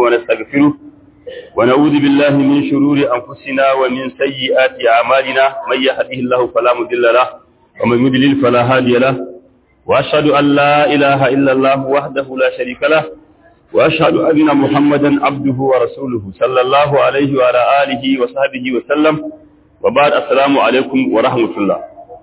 ونستغفره ونعوذ بالله من شرور أنفسنا ومن سيئات أعمالنا من يهده الله فلا مضل له ومن يضلل فلا هادي له وأشهد أن لا إله إلا الله وحده لا شريك له وأشهد أن محمدا عبده ورسوله صلى الله عليه وعلى آله وصحبه وسلم وبعد السلام عليكم ورحمة الله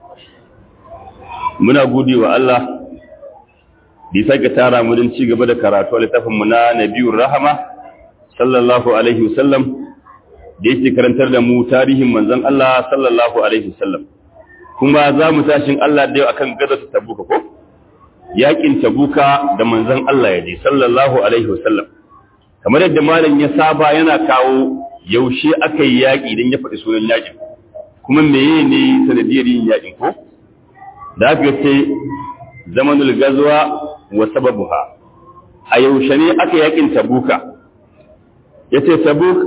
muna gode wa Allah da ya sake tara mu don ci gaba da karatu a littafinmu na Nabiyur Rahama sallallahu alaihi wasallam da yake karantar da mu tarihin manzon Allah sallallahu alaihi wasallam kuma za mu tashin Allah da yau akan gazar Tabuka ko yakin Tabuka da manzon Allah ya je sallallahu alaihi wasallam kamar yadda malam ya saba yana kawo yaushe aka yi yaki idan ya faɗi sunan yakin kuma meye ne sanadiyar yin yakin ko da aka ce zamanul gazuwa wa sababuha a yaushe ne aka yakin tabuka ya ce tabuk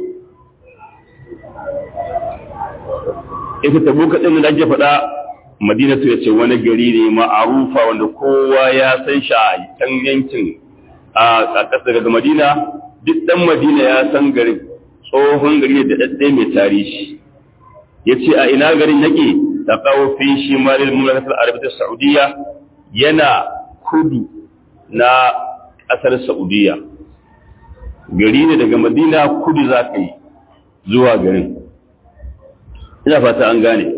ita tabuka ɗin da ake faɗa madinatu ya ce wani gari ne ma'arufa wanda kowa ya san shi a can yankin a ƙasar daga madina duk ɗan madina ya san garin tsohon gari da ɗaɗɗe mai tarihi ya ce a ina garin yake taqaw fi shimal al-mamlakat al-arabiyyah saudiya yana kudu na kasar saudiya gari ne daga madina kudu za ka yi zuwa garin ina fata an gane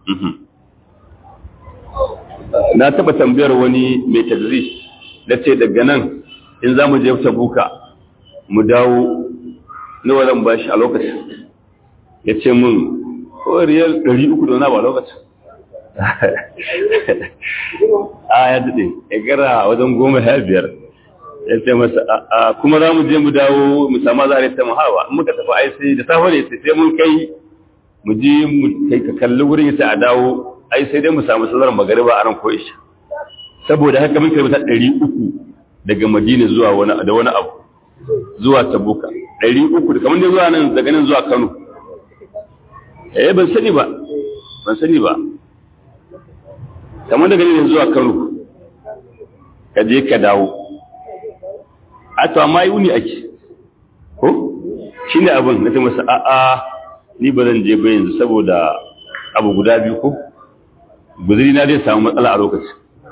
na taba tambayar wani mai tadris da ce daga nan in za mu je tabuka mu dawo nawa zan bashi a lokacin ya ce mun ko riyal ɗari uku da wani ba lokacin a ya daɗe ya gara wajen goma ya biyar ya ce masa a kuma za mu je mu dawo mu samu zare ta mahawa in muka tafi ai sai da safe ne sai mun kai mu je mu kai ka kalli wurin ya a dawo ai sai dai mu samu sallar magariba a ran ko isha saboda haka mun kai ta ɗari uku daga madina zuwa wani da wani abu zuwa tabuka ɗari uku da kamar dai zuwa nan daga nan zuwa kano eh ban sani ba ban sani ba kamar daga ne zuwa Kano ka je ka dawo a to amma yi wuni ake ko shine abin na ta masa a'a ni ba zan je ba yanzu saboda abu guda biyu ko guzuri na zai samu matsala a lokacin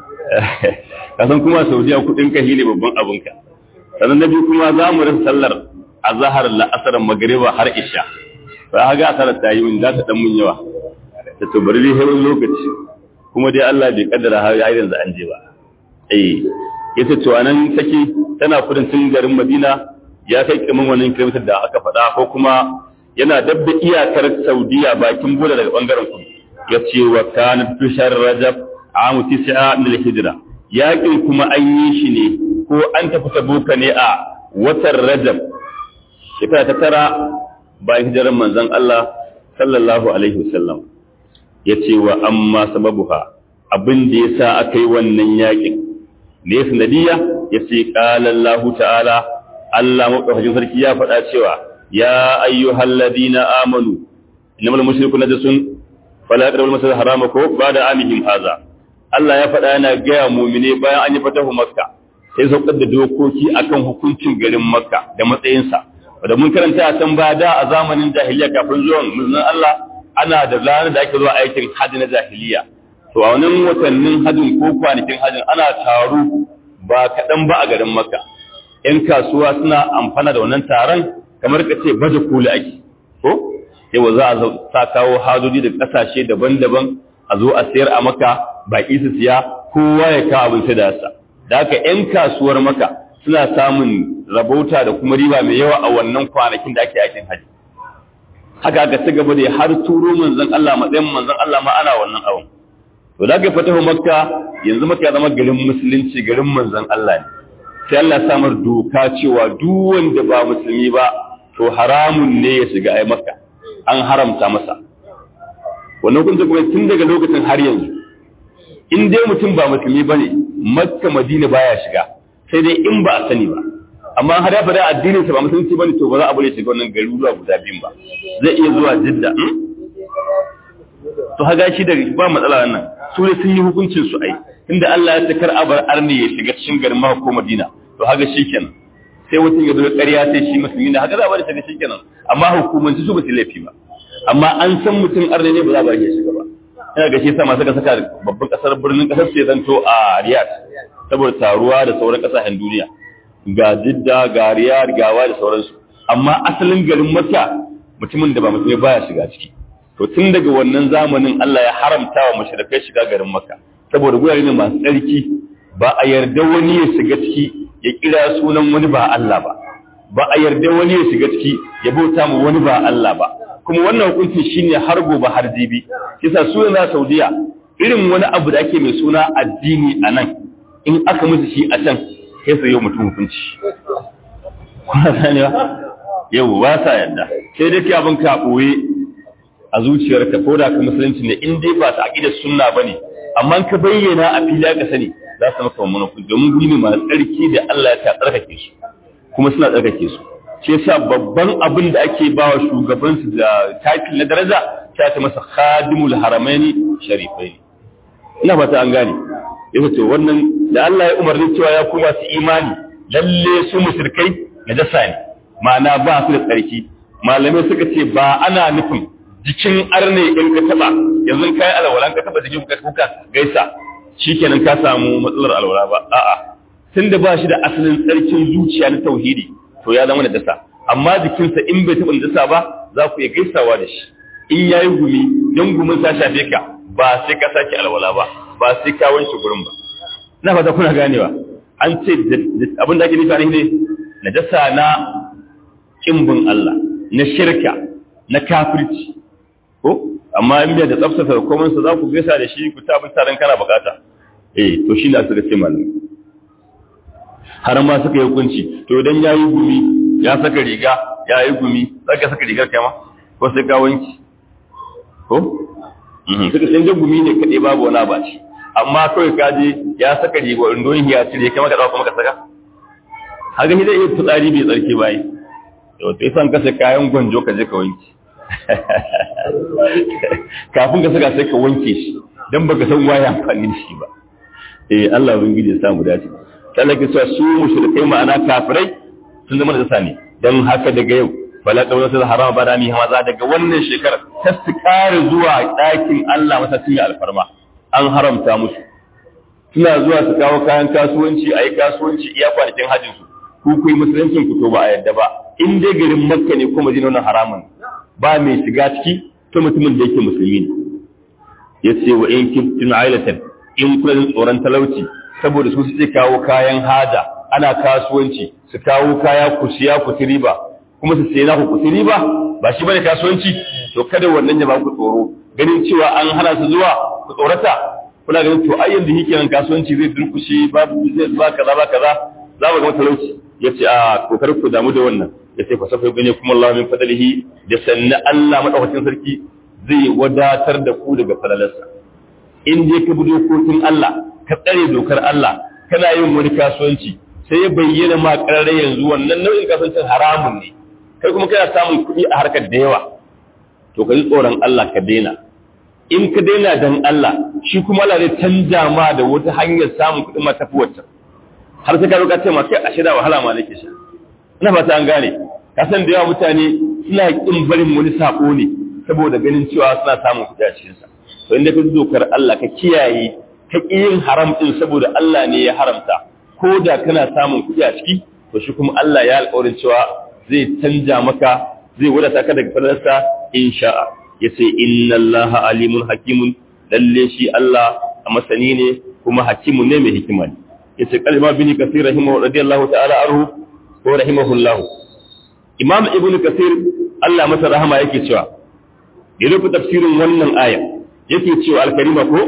kasan kuma saudiya kudin ka ne babban abinka sannan na biyu kuma za mu rasa sallar a zahar la'asar magariba har isha ba ha ga asarar ta yi min za ta dan mun yawa ta to bari dai lokaci kuma dai Allah bai kaddara har ya yanzu an je ba eh yace to anan take tana kudancin garin Madina ya kai kiman wannan kilomita da aka faɗa ko kuma yana dabda iyakar Saudiya bakin boda daga bangaren kudu yace wa kana tushar Rajab amu tis'a min al-hijra yakin kuma an yi shi ne ko an tafi Tabuka ne a watan Rajab shekara ta tara bayan hijirar manzon Allah sallallahu alaihi wasallam yace wa amma sababuha abin da yasa aka yi wannan yakin ne sanadiya yace qala Allah ta'ala Allah madaukakin sarki ya faɗa cewa ya ayyuhal ladina amanu innamal mushrikuna najasun fala yaqrabul masjidal harama ko ba'da amihim haza Allah ya faɗa yana gaya mu'mine bayan an yi fatahu makka sai saukar da dokoki akan hukuncin garin makka da matsayinsa da mun karanta a can baya da a zamanin jahiliya kafin zuwan manzon Allah ana da ranar da ake zuwa aikin hajji na jahiliya to a wannan watannin hajjin ko kwanakin hajjin ana taro ba kaɗan ba a garin makka ‘yan kasuwa suna amfana da wannan taron kamar ka ce baje koli ake ko yawa za a sa kawo hajoji da ƙasashe daban-daban a zo a sayar a maka baƙi su siya kowa ya kawo abinci da yasa da haka ‘yan kasuwar maka suna samun rabauta da kuma riba mai yawa a wannan kwanakin da ake aikin hajji haka aka ci gaba da har turo manzon Allah matsayin manzon Allah ma ana wannan abin to da ga fatahu makka yanzu makka ya zama garin musulunci garin manzon Allah ne sai Allah samar doka cewa duk wanda ba musulmi ba to haramun ne ya shiga ai makka an haramta masa wannan kun kuma tun daga lokacin har yanzu in dai mutum ba musulmi bane makka madina baya shiga sai dai in ba a sani ba amma har ya fada addinin sa ba musulunci bane to ba za a bare shiga wannan garuruwa guda biyun ba zai iya zuwa jidda to haga shi da ba matsala wannan su ne sun yi hukuncin su ai inda Allah ya takar abar arni ya shiga cikin garin Makka ko Madina to haga shikenan sai mutum ya zo ƙarya sai shi musulmi ne haka za a bari shiga shikenan amma hukumanci su ba su laifi ba amma an san mutum arne ne ba za a bari ya shiga ba ina ga shi sa masu saka babban kasar birnin kasar sai zanto a Riyadh saboda taruwa da sauran kasashen duniya ga Jidda ga Riyadh ga wa da sauransu amma asalin garin Makka mutumin da ba musulmi baya shiga ciki to tun daga wannan zamanin Allah ya haramta wa mushrikai shiga garin Makka saboda gurare ne masu tsarki ba a yarda wani ya shiga ciki ya kira sunan wani ba Allah ba ba a yarda wani ya shiga ciki ya bauta mu wani ba Allah ba kuma wannan hukunci shine har gobe har jibi kisa su na Saudiya irin wani abu da ake mai suna addini a nan in aka musu shi a can sai su yi mutum hukunci kuna ganewa yau ba sa yadda sai dai abin ka ɓoye a zuciyarka ko da ka musulunci ne in dai ba ta aƙidar sunna ba ne amma ka bayyana a fili ka sani za su maka wannan hukunci domin guri ne masu tsarki da Allah ya ta tsarkake su kuma suna tsarkake su shi yasa babban abin da ake ba wa shugabansu da title na daraja ta ta masa khadimul haramaini sharifaini ina fata an gane yasa to wannan da Allah ya umarni cewa ya kuma su imani lalle su musulkai najasa ne ma'ana ba su da tsarki malamai suka ce ba ana nufin jikin arne in ka taba yanzu kai alwalan ka taba jikin ka kuka gaisa shikenan ka samu matsalar alwala ba a'a tunda ba shi da asalin tsarkin zuciya na tauhidi to ya zama najasa amma jikinsa in bai taba najasa ba za ku iya gaisawa da shi in yayi gumi dan gumin sa shafe ka ba sai ka sake alwala ba ba sai ka wanke gurin ba ina fata kuna ganewa an ce abin da ake nufi ne najasa na kimbin Allah na shirka na kafirci ko amma in bai da tsaftace komai sa za ku gaisa da shi ku ta bin taron kana bukata eh to shi ne suka ce malami har ma suka yi hukunci to idan yayi gumi ya saka riga yayi gumi saka saka rigar kai ma ko sai ka wanki ko suka san gumi ne kadai babu wani abaci amma kawai ka je ya saka riga indon ya cire kai maka dawo kuma ka saka haka shi zai iya fitsari bai tsarki bai to sai san kasa kayan gwanjo ka je ka wanki kafin ka saka sai ka wanke shi dan baka san waye amfani da shi ba eh Allah ubangiji ya samu dace sai ke cewa su mushrikai ma'ana kafirai sun zama da sani dan haka daga yau fala qawla sal haram ba dami maza daga wannan shekarar ta su kare zuwa ɗakin Allah masa sun alfarma an haramta musu suna zuwa su kawo kayan kasuwanci a yi kasuwanci iya kwanakin hajjin su ku ku yi musuluncin ku to ba a yadda ba in dai garin makka ne ko madina wannan haramun ba mai shiga ciki to mutumin da yake musulmi ne yace wa in kuntum ailatan in kuna jin tsoron talauci saboda su suke kawo kayan hada ana kasuwanci su kawo kaya ku siya ku ci riba kuma su siya ku ku ci riba ba shi bane kasuwanci to kada wannan ya ba ku tsoro ganin cewa an hana su zuwa ku tsorata kuna ganin to ai yanzu hikenan kasuwanci zai durkushe babu zai ba kaza ba kaza za mu ga talauci yace a kokar ku damu da wannan yace fa safa gane kuma Allah min fadlihi da sanna Allah madaukakin sarki zai wadatar da ku daga falalarsa in dai ka bi dokokin Allah ka tsare dokar Allah kana yin wani kasuwanci sai ya bayyana ma karare yanzu wannan nau'in kasuwancin haramun ne kai kuma kana samun kuɗi a harkar da yawa to ka ji tsoron Allah ka daina in ka daina dan Allah shi kuma Allah zai canja ma da wata hanyar samun kuɗi ma tafi wacce har sai ka zo ka ce ma kai a shida wahala ma nake sha ina fata an gane ka san da yawa mutane suna kin barin wani sako ne saboda ganin cewa suna samun kuɗi a cikin sa to inda ka dokar Allah ka kiyaye ka ƙi yin haram din saboda Allah ne ya haramta ko da kana samun kuɗi a ciki to shi kuma Allah ya alƙawarin cewa zai canja maka zai wadata ka daga fadarsa insha'a yace inna Allah alimun hakimun lalle shi Allah a masani ne kuma hakimun ne mai hikima ne yace kalma bin kasir rahimahu radiyallahu ta'ala anhu ko rahimahullahu imam ibnu kasir Allah masa rahama yake cewa ya rufe tafsirin wannan aya yake cewa al-karima ko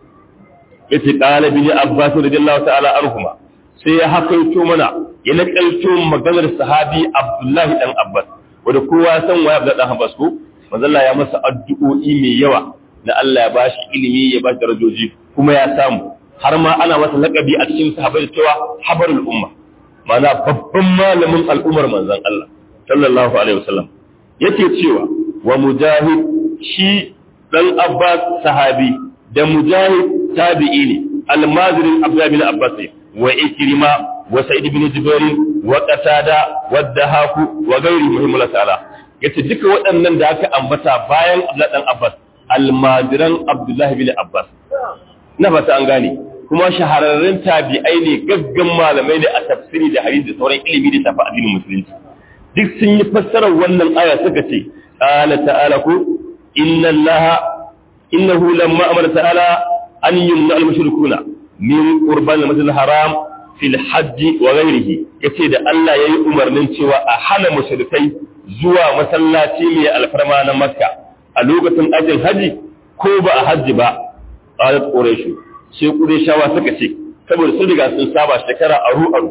yace qala bin abbas radiyallahu ta'ala anhuma sai ya hakaito mana ya nakalto maganar sahabi abdullahi dan abbas wanda kowa san waye abdullahi dan abbas ko manzo Allah ya masa addu'o'i mai yawa na Allah ya bashi ilimi ya bashi darajoji kuma ya samu har ma ana masa lakabi a cikin sahabbai cewa habarul umma mana babban malamin al'ummar manzon Allah sallallahu alaihi wasallam yake cewa wa mujahid shi dan abbas sahabi da mujahid tabi'i ne almazirin abdullahi bin abbas wa ikrima wa sa'id bin jubair wa qatada wa dahaku wa ghairi muhimmul ta'ala yace duka waɗannan da aka ambata bayan Abdullah dan Abbas almajiran Abdullah bin Abbas na fata an gane kuma shahararrun tabi'ai ne gaggan malamai ne a tafsiri da hadisi da sauran ilimi da tafi addinin musulunci duk sun yi fassarar wannan aya suka ce qala ta'ala ku inna allaha innahu lamma amara ta'ala an yumna al-mushrikuna min qurban al-masjid al-haram fil hajj wa ghayrihi yace da Allah yayi umarnin cewa a hana mushrikai zuwa masallaci mai alfarma na Makka a lokacin ajin haji ko ba a haji ba qalat quraish sai qurayshawa suka ce saboda sun riga sun saba shekara aru aru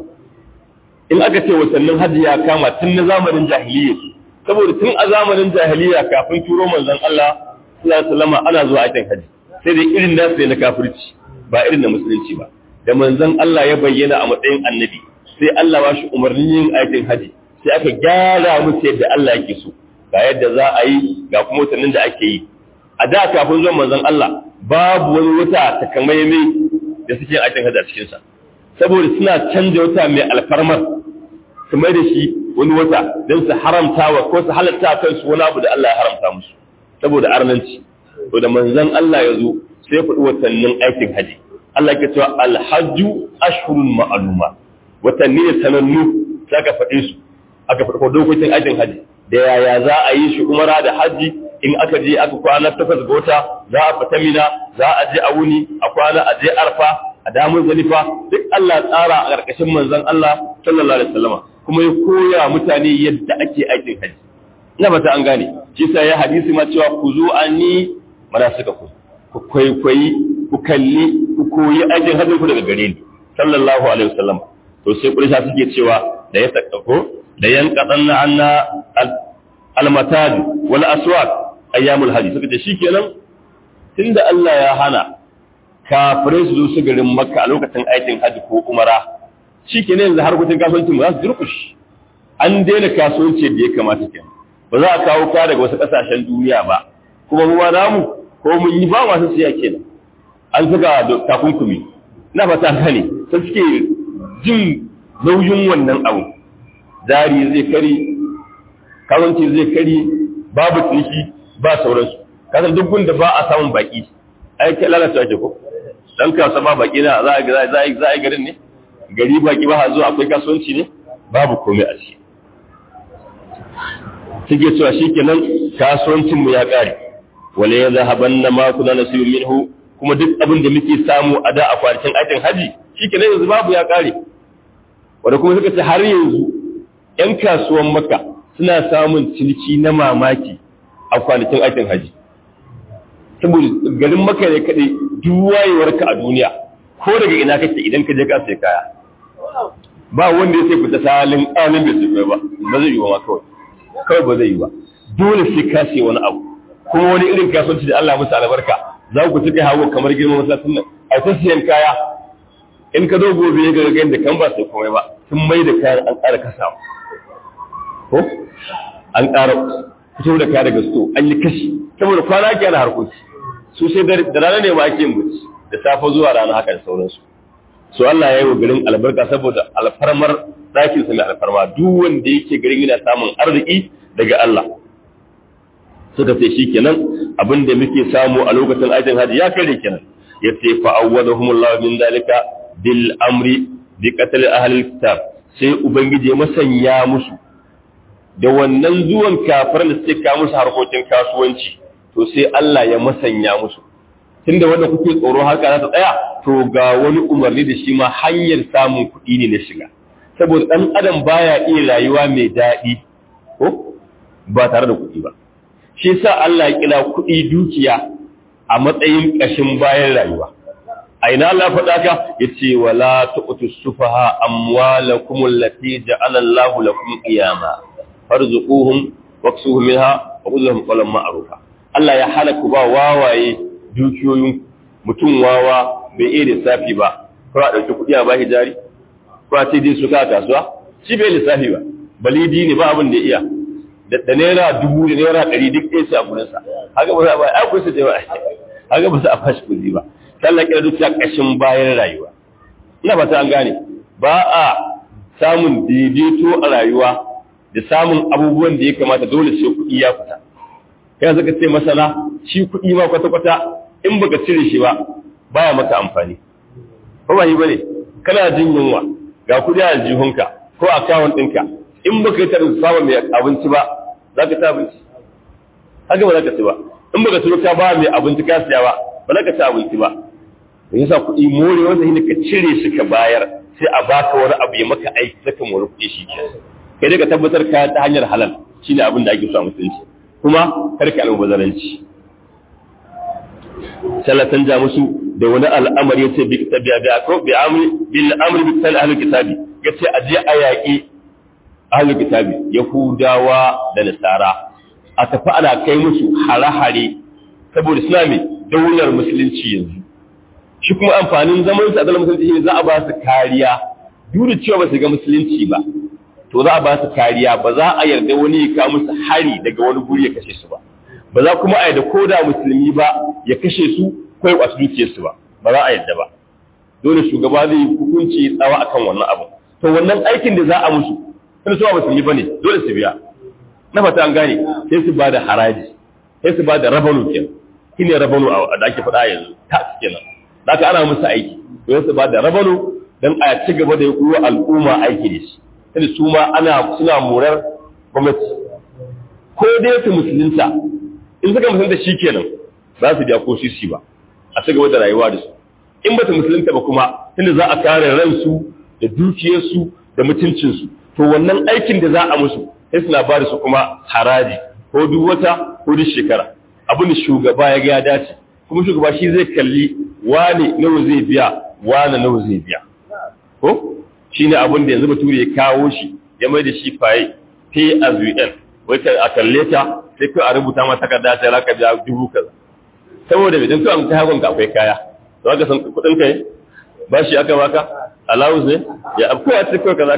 in aka ce watannin haji ya kama tun na zamanin jahiliyya saboda tun a zamanin jahiliyya kafin turo manzon Allah sallallahu alaihi wasallam ana zuwa aikin haji sai dai irin nasu ne na kafirci ba irin na musulunci ba da manzon Allah ya bayyana a matsayin annabi sai Allah ba shi umarnin yin aikin haji sai aka gyara musu yadda Allah yake so ga yadda za a yi ga kuma watannin da ake yi a da kafin zuwan manzon Allah babu wani wata takamaimai da suke aikin haji a cikinsa saboda suna canja wata mai alfarmar su mai da shi wani wata don su haramta wa ko su halatta kansu wani abu da Allah ya haramta musu saboda arnanci to da manzon Allah ya zo sai ya faɗi watannin aikin haji Allah ke cewa alhajju ashhurun ma'luma watanni ne sanannu sai aka faɗe su aka faɗi dokokin aikin haji da yaya za a yi shi umara da haji in aka je aka kwana takwas ga wata za a fita mina za a je a wuni a kwana a je arfa a damun zalifa duk Allah tsara a ƙarƙashin manzon Allah sallallahu alaihi wasallam kuma ya koya mutane yadda ake aikin haji ina ba ta an gane shi sai ya hadisi ma cewa ku zo ani mana suka ku ku kwaikwayi ku kalli ku koyi aikin hajjin ku daga gare ni sallallahu alaihi wasallam to sai kurisha suke cewa da ya sakako da yan qadanna anna al-matad wal aswaq ayyamul hajji suka ce shikenan tunda Allah ya hana kafirai su zo su garin makka a lokacin aikin hajji ko umara shikenan yanzu harkokin kasuwancin ba za su durkushi an daina kasuwanci da ya kamata kenan ba za a kawo ka daga wasu kasashen duniya ba kuma mu namu ko mun yi ba masu siya kenan an saka takunkumi na fata gane sai suke jin nauyin wannan abu dari zai kari kawance zai kari babu ciniki ba sauransu kasan duk gunda ba a samun baki ai ke lalata ake ko dan kasa ba baki na za a za a za a garin ne gari baki ba zuwa akwai kasuwanci ne babu komai a ciki suke cewa shikenan kasuwancin mu ya kare wala ya zahaban na maku na nasiru minhu kuma duk abin da muke samu a da a kwanakin aikin haji shi ke yanzu babu ya kare wanda kuma suka ce har yanzu ‘yan kasuwan maka suna samun ciniki na mamaki a kwanakin aikin haji saboda garin maka ne kaɗai duwayewarka a duniya ko daga ina kake idan ka je ka sai kaya ba wanda ya sai fita salin ƙanin bai sai ba ba zai yi wa ma kawai kawai ba zai yi ba dole sai ka sai wani abu kuma wani irin kasuwanci da Allah musu albarka za ku cika hawo kamar girman masallacin nan a ta siyan kaya in ka zo gobe ga ga da kan ba sai komai ba sun mai da kayan an ƙara kasawa ko an ƙara fito da kaya daga sto an yi kashi saboda kwana ke na harkoki su sai da rana ne ma ake mutu da safe zuwa rana haka da sauransu so Allah ya yi wa garin albarka saboda alfarmar ɗakin sa mai alfarma duk wanda yake garin yana samun arziki daga Allah suka ce shi kenan abin da muke samu a lokacin aikin hajji ya kare kenan ya ce fa'awwadahumullahu min dalika bil amri bi qatl ahli kitab sai ubangiji ya masanya musu da wannan zuwan kafiran da suke kawo musu harkokin kasuwanci to sai Allah ya masanya musu tunda wanda kuke tsoro haka za ta tsaya to ga wani umarni da shi ma hanyar samun kuɗi ne na shiga saboda ɗan adam baya iya rayuwa mai daɗi ko ba tare da kuɗi ba shi sa Allah ya kira kuɗi dukiya a matsayin ƙashin bayan rayuwa a ina Allah faɗa ka yace wala tu'tu sufaha amwalakum allati ja'ala Allahu lakum qiyama farzuquhum waksuhum minha wa qul lahum qawlan ma'rufa Allah ya halaka ba wawaye dukiyoyin mutum wawa bai iya lissafi ba ko a ɗauki kuɗi a bashi jari ko a ce dai su ka kasuwa shi bai lissafi ba balidi ne ba abin da iya da naira dubu da naira ɗari duk ɗaya su a gurinsa haka ba za a ba ai kusa da ba haka ba za a fashi kuɗi ba sallah kira duk ƙashin bayan rayuwa ina ba ta an gane ba a samun daidaito a rayuwa da samun abubuwan da ya kamata dole sai kuɗi ya fita kai zaka ce masana shi kuɗi ma kwata-kwata in baka cire shi ba baya maka amfani ba ba yi bane kana jin yunwa ga kuɗi a aljihunka ko akawun ɗinka in baka yi tarin samun mai abinci ba za ka ci abinci haka ba za ka ci ba in baka turo ka ba mai abinci ka siya ba ba za ka ci abinci ba da yasa kuɗi more wanda shi ka cire shi ka bayar sai a baka wani abu ya maka aiki saka more kuɗi shi ke kai dai ka tabbatar ka ta hanyar halal shine abin da ake so a musulunci kuma kar ka almubazaranci sallatan ja musu da wani al'amari yace bi tabiya bi ko bi amri bil amri bi sal ahlul kitabi yace aje a yaƙi ahlul kitabi yahudawa da nasara a tafi ana kai musu hare-hare saboda suna mai daular musulunci yanzu shi kuma amfanin zaman su a daular musulunci shine za a ba su kariya duk da cewa ba su ga musulunci ba to za a ba su kariya ba za a yarda wani ya kawo musu hari daga wani guri ya kashe su ba ba za kuma a yarda ko da musulmi ba ya kashe su ko ya kwasu dukiyarsu ba ba za a yarda ba dole shugaba zai yi hukunci tsawa akan wannan abu to wannan aikin da za a musu sun su ba musulmi bane dole su biya na fata an gane sai su ba da haraji sai su ba da rabanu kenan shine rabanu da ake faɗa yanzu tax kenan da aka ana musu aiki sai su ba da rabanu dan a ci gaba da yi al'umma aiki da shi sai su ma ana suna murar gwamnati ko dai su musulunta in suka musulunta shi kenan za su biya ko sisi ba a ci gaba da rayuwa da su in ba ta musulunta ba kuma tunda za a kare ransu da dukiyarsu da mutuncinsu to wannan aikin da za a musu sai suna ba da su kuma haraji ko duk wata ko duk shekara abin da shugaba ya ga ya dace kuma shugaba shi zai kalli wane nawa zai biya wane nawa zai biya ko shi ne abin da yanzu bature ya kawo shi ya mai da shi faye pay as you earn wata a kalle ta sai kai a rubuta ma takarda ta raka biya dubu kaza saboda mai dan to an ta hagon ka akwai kaya to aka san kudin kai ba shi aka baka allowance ne ya akwai a cikin kaza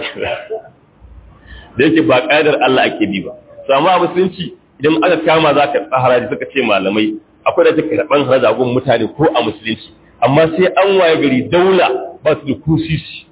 da yake ba ƙa'idar Allah ake bi ba to amma a musulunci idan aka kama za ka haraji suka ce malamai akwai da take karɓan haraji gun mutane ko a musulunci amma sai an waye gari daula ba su da kusisi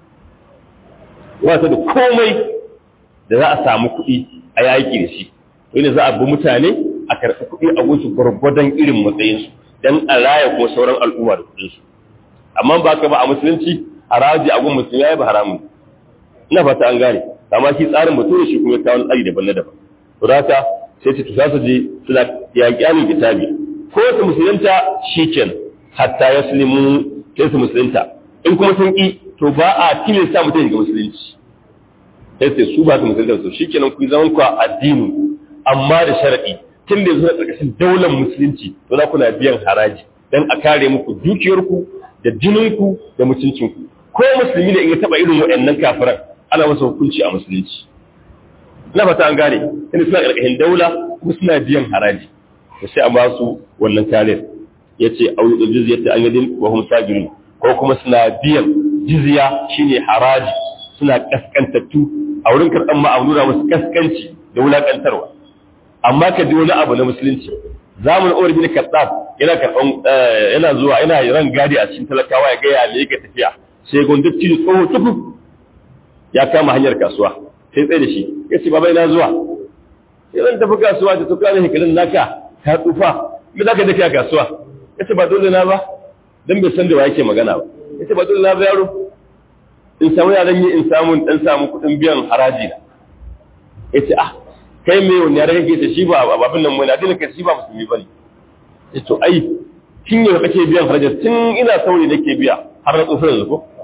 ba su da komai da za a samu kuɗi a yaƙi da shi wanda za a bi mutane a karɓi kuɗi a gunsu gwargwadon irin matsayinsu don a raya kuma sauran al'umma da kuɗinsu amma ba ka ba a musulunci haraji a gun musulmi ya yi ba haramun ina fata an gane amma shi tsarin bature shi kuma ya kawo tsari daban na daban to haka sai su tusa su je suna yaƙi alin kitabi ko su musulunta shiken hatta ya sulimu sai su musulunta in kuma sun ƙi to ba a tilasta mutum ga musulunci sai sai su ba su musulunta su shikenan ku zaman ku a addini amma da sharadi tun da yanzu na ƙarƙashin daular musulunci to za ku na biyan haraji dan a kare muku dukiyarku da jininku da mutuncinku ko musulmi ne in ya taɓa irin waɗannan kafiran ana masa hukunci a musulunci na fata an gane inda suna ƙarƙashin daula kuma suna biyan haraji da sai a ba su wannan kariyar ya ce a wani jizya ta an yadin wa hum sagirin ko kuma suna biyan jizya shine haraji suna kaskantattu a wurin karɓar ma a nuna musu kaskanci da wulaƙantarwa amma ka ji wani abu na musulunci zamanin Umar bin Khattab yana karɓan yana zuwa yana ran gadi a cikin talakawa ya ga ya me yake tafiya sai gondatti tsoho tufu ya kama hanyar kasuwa sai tsaye da shi ya ce baba ina zuwa sai zan tafi kasuwa da tuka ne hikirin naka ka tsufa me zaka tafi a kasuwa ya ce ba dole na ba dan bai san da wa yake magana ba ya ce ba dole na ba yaro in samu yaran yi in samu dan samu kuɗin biyan haraji na ya ce ah kai me wani yare kake ta shi ba abin nan mai na dina kai shi ba musulmi bane ya to ai tun yau kake biyan haraji tun ina sauri nake biya har na tsofa yanzu ko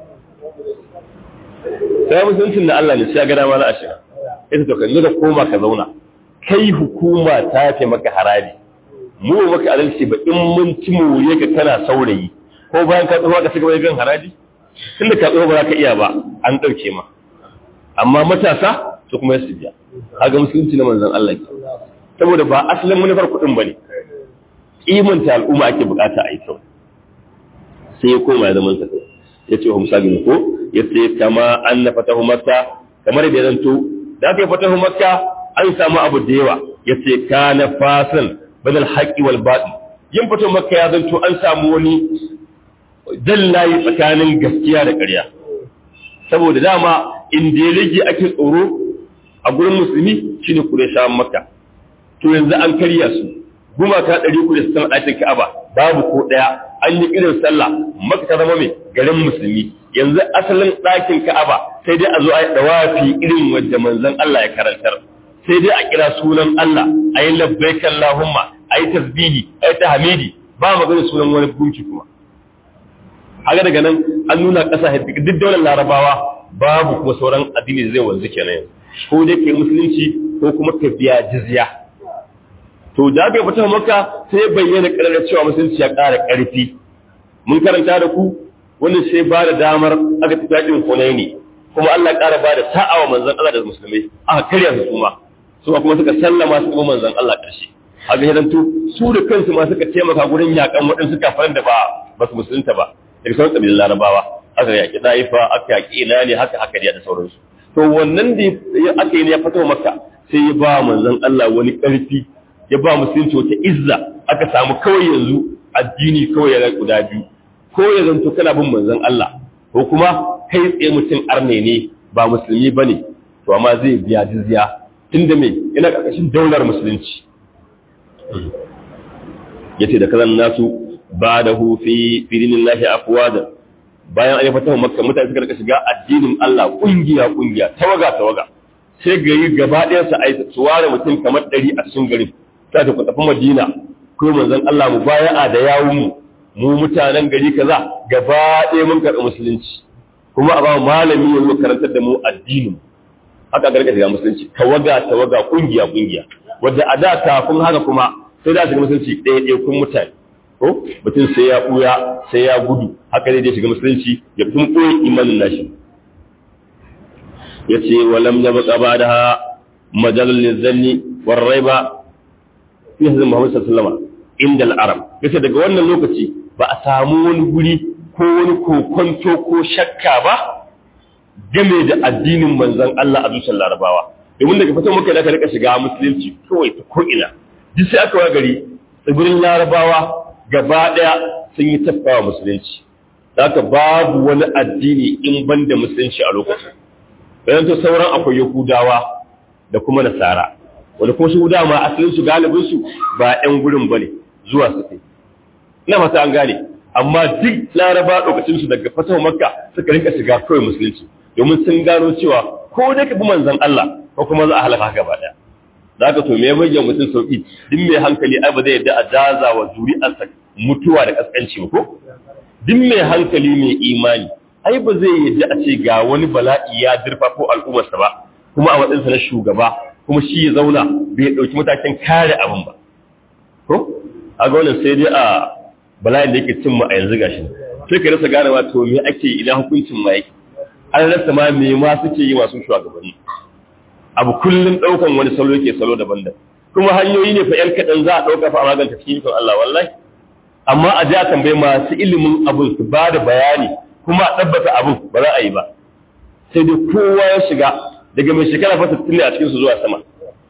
sai musuncin da Allah ne sai ga dama na ashirin ita to kan da koma ka zauna kai hukuma ta fi maka haraji mu maka adalci ba in mun ci mu ka kana saurayi ko bayan ka tsofa ka cigaba da biyan haraji tunda ka tsofa ba za ka iya ba an ɗauke ma amma matasa su kuma ya biya kaga musulunci na manzon Allah ke saboda ba asalin manufar kuɗin bane kimanta al'umma ake bukata a yi kyau sai ya koma ya zama sa ya ce wa musabin ko ya ce kama an na fatahu makka kamar da ya zanto da aka yi fatahu makka an samu abu da yawa ya ce ka na fasan badal haƙi wal baɗi yin fatahu makka ya zanto an samu wani layi tsakanin gaskiya da ƙarya saboda dama inda ya rage ake tsoro a gurin musulmi shine Qurayshawan Makka to yanzu an karya su gumaka ɗari uku da sittin a cikin Ka'aba babu ko ɗaya an yi irin sallah Makka ta zama mai garin musulmi yanzu asalin ɗakin Ka'aba sai dai a zo a yi dawafi irin wanda manzon Allah ya karantar sai dai a kira sunan Allah a yi labbaik Allahumma a yi tasbihi a yi tahmidi ba magana sunan wani gunki kuma haka daga nan an nuna ƙasa duk daular larabawa babu kuma sauran addini zai wanzu kenan yanzu ko dai kai musulunci ko kuma ka biya jizya to da aka fita maka sai bayyana ƙarar cewa musulunci ya ƙara ƙarfi mun karanta da ku wannan sai ba da damar aka tafi yakin Hunaini kuma Allah ƙara ba da ta'awa manzon Allah da musulmai aka karya su kuma su kuma suka sallama su kuma manzon Allah ƙarshe haka hidantu su da kansu ma suka taimaka gurin yakan waɗansu kafaran da ba ba su musulunta ba daga sauran ƙabilun larabawa aka yaƙi ɗaifa aka yaƙi ina ne haka haka da sauransu to wannan da aka yi ne ya fito maka sai ya ba manzon Allah wani ƙarfi ya ba musulunci wata izza aka samu kawai yanzu addini kawai ya guda biyu ko ya zanto kana bin manzon Allah ko kuma kai tsaye mutum arne ne ba musulmi bane to amma zai biya jizya tunda me yana karkashin daular musulunci yace da kazan nasu ba da hu fi firinillahi afwada bayan an yi fatawa makka mutane suka rika shiga addinin Allah kungiya kungiya tawaga tawaga sai gari gaba ɗayan sa ai su ware mutum kamar ɗari a cikin garin ta ta tafi Madina ko manzon Allah mu baya'a da yawun mu mu mutanen gari kaza gaba ɗaya mun karɓi musulunci kuma a ba malami ya zo karantar da mu addinin haka garga shiga musulunci tawaga tawaga kungiya kungiya wanda a da kafin haka kuma sai da shiga musulunci ɗaya ɗaya kun mutane ko mutum sai ya ɓuya sai ya gudu haka ne da shiga musulunci ya tun ɓoye imanin nashi ya ce walam ya baka ba da majalar lizzanni warrai ba fi hazin muhammadu sallama inda al'arab ya ce daga wannan lokaci ba a samu wani guri ko wani kokonto ko shakka ba game da addinin manzan Allah a zuciyar larabawa domin daga fatan muka da ka rika shiga musulunci kawai ta ko'ina duk sai aka wa gari tsibirin larabawa gaba ɗaya sun yi tafawa musulunci haka babu wani addini in ban da musulunci a lokacin bayan to sauran akwai yahudawa da kuma nasara wanda kuma su dama asalin su galibin su ba ƴan gurin bane zuwa su kai ina fata an gane amma duk laraba lokacin su daga fatawa makka suka rinka shiga kawai musulunci domin sun gano cewa ko da ka bi manzon Allah ko kuma za a halaka gaba ɗaya zaka to me bayyana mutum sauki duk mai hankali ai ba zai yadda a jaza wa zuri'arsa mutuwa da kaskanci ba ko duk mai hankali mai imani ai ba zai yadda a ce ga wani bala'i ya dirfa ko al'ummarsa ba kuma a matsayinsa na shugaba kuma shi ya zauna bai dauki matakin kare abin ba ko a ga wannan sai dai a bala'in da yake cin mu a yanzu gashi sai ka rasa gane ma to me ake ina hukuncin ma yake an rasa ma me ma suke yi masu shugabanni abu kullum ɗaukan wani salo yake salo daban-daban kuma hanyoyi ne fa ‘yan kaɗan za a ɗauka fa a maganta cikin ikon Allah wallahi amma a ja tambayi masu ilimin abin su ba da bayani kuma a ɗabbata abin ba za a yi ba sai dai kowa ya shiga daga mai shekara fa sittin ne a cikinsu zuwa sama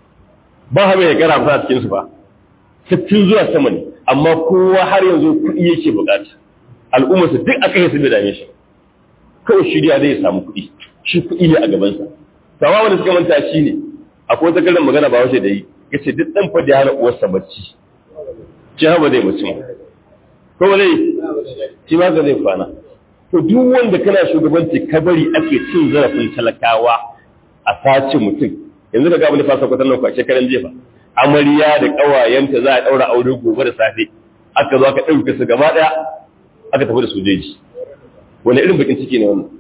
ba ha mai shekara fa a cikinsu ba sittin zuwa sama ne amma kowa har yanzu kuɗi yake buƙata al'ummarsa duk aka yi su bai dame shi kawai shirya zai samu kuɗi shi kuɗi ne a gabansa sama wanda suka manta shi ne akwai wata karin magana ba wace da yi ya ce duk ɗan fadi hana uwarsa bacci ci haɓa zai mutum ko ba zai ci ba ka zai kwana to duk wanda kana shugabanci ka bari ake cin zarafin talakawa a sace mutum yanzu ka ga abin da fasa kwatar nan kwashe karen jefa amarya da ƙawayenta za a ɗaura aure gobe da safe aka zo aka ɗauke su gaba ɗaya aka tafi da sojoji wani irin bakin ciki ne wannan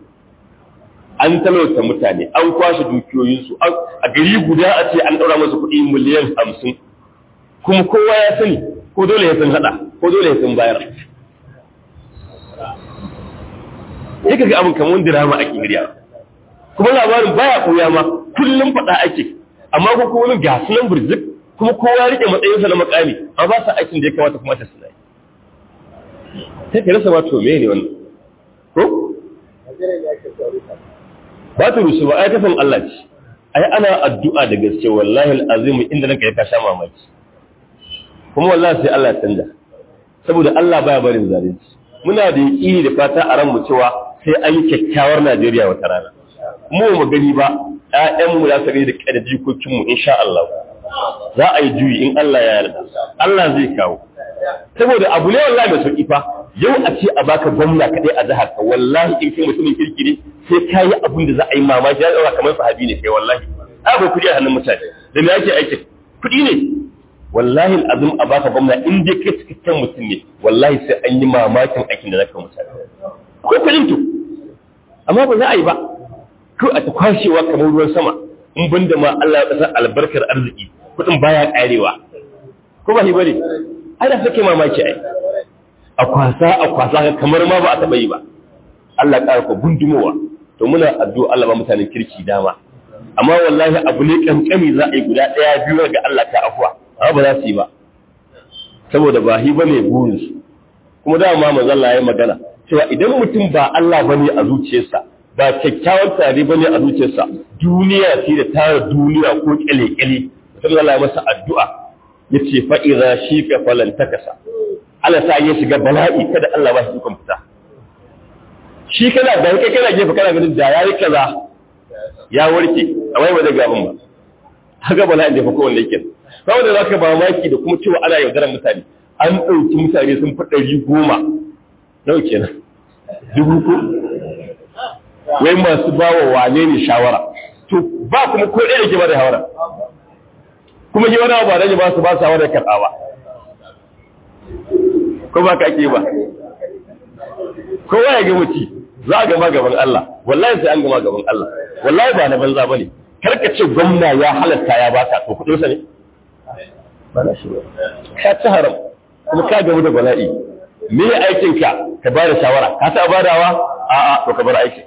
an talauta mutane an kwashe dukiyoyinsu a gari guda a ce an ɗaura masu kuɗi miliyan hamsin kuma kowa ya sani ko dole ya san haɗa ko dole ya san bayar ya ga abin kamar dirama ake hirya kuma labarin baya koya ma kullum faɗa ake amma ko kuma ga sunan birzik kuma kowa rike matsayinsa na makami amma ba sa aikin da ya kamata kuma ta suna yi sai ka rasa ma to me ne wannan ko ba ta rusu ba ai kafin Allah ce ai ana addu'a da gaske wallahi alazim inda nake ya kasha mamaki kuma wallahi sai Allah ya canja saboda Allah baya barin zalunci muna da yaqini da fata a ran mu cewa sai an yi kyakkyawar Najeriya wata rana mu mu gani ba ƴaƴan mu za su gani da kada jikokin mu insha Allah za a yi juyi in Allah ya yarda Allah zai kawo saboda abu ne wallahi mai sauki fa yau a ce a baka gwamna kadai a jihar ka wallahi in kai mutumin kirki ne sai ka yi abin da za a yi mamaki ya daura kamar sahabi ne kai wallahi a bai kudi a hannun mutane da me yake aikin kudi ne wallahi azum a baka gwamna in dai kai cikakken mutum ne wallahi sai an yi mamakin aikin da zaka mutane akwai kudin to amma ba za a yi ba ko a ta kwashewa kamar ruwan sama in banda ma Allah ya kasa albarkar arziki kudin baya karewa ko ba shi bane ai da suke mamaki ai a kwasa a kwasa kamar ma ba a taba yi ba Allah ƙara ku gundumowa to muna addu'a Allah ba mutanen kirki dama amma wallahi abu ne kankani za a yi guda ɗaya biyu ga Allah ta afuwa amma ba za su yi ba saboda ba hi bane burin su kuma dama manzo Allah ya magana cewa idan mutum ba Allah bane a zuciyarsa ba kyakkyawan tare bane a zuciyarsa duniya ce da tara duniya ko kyale-kyale sai Allah ya masa addu'a yace fa idza shika falan takasa Allah sa ya shiga bala'i kada Allah ba shi ikon fita shi kana da kai kana gefe kana ganin da yayi kaza ya warke a wai wajen gaban ba haka bala'in da fa kowanne yake saboda zaka ba maki da kuma cewa ana yaudarar mutane an ɗauki mutane sun fi ɗari goma nawa kenan dubu ko wai masu bawa wane ne shawara to ba kuma ko ɗaya da ke ba da shawara kuma yi wani abu da ba su ba shawara da karɓa ba ko ba ka ke ba kowa ya ga mutu za a gama gaban Allah wallahi sai an gama gaban Allah wallahi ba na banza bane karka ce gwamna ya halatta ya baka to kudin sa ne ba na shi ka ci haram kuma ka gamu da bala'i me aikin ka ka bada shawara ka ta badawa a a to ka bar aikin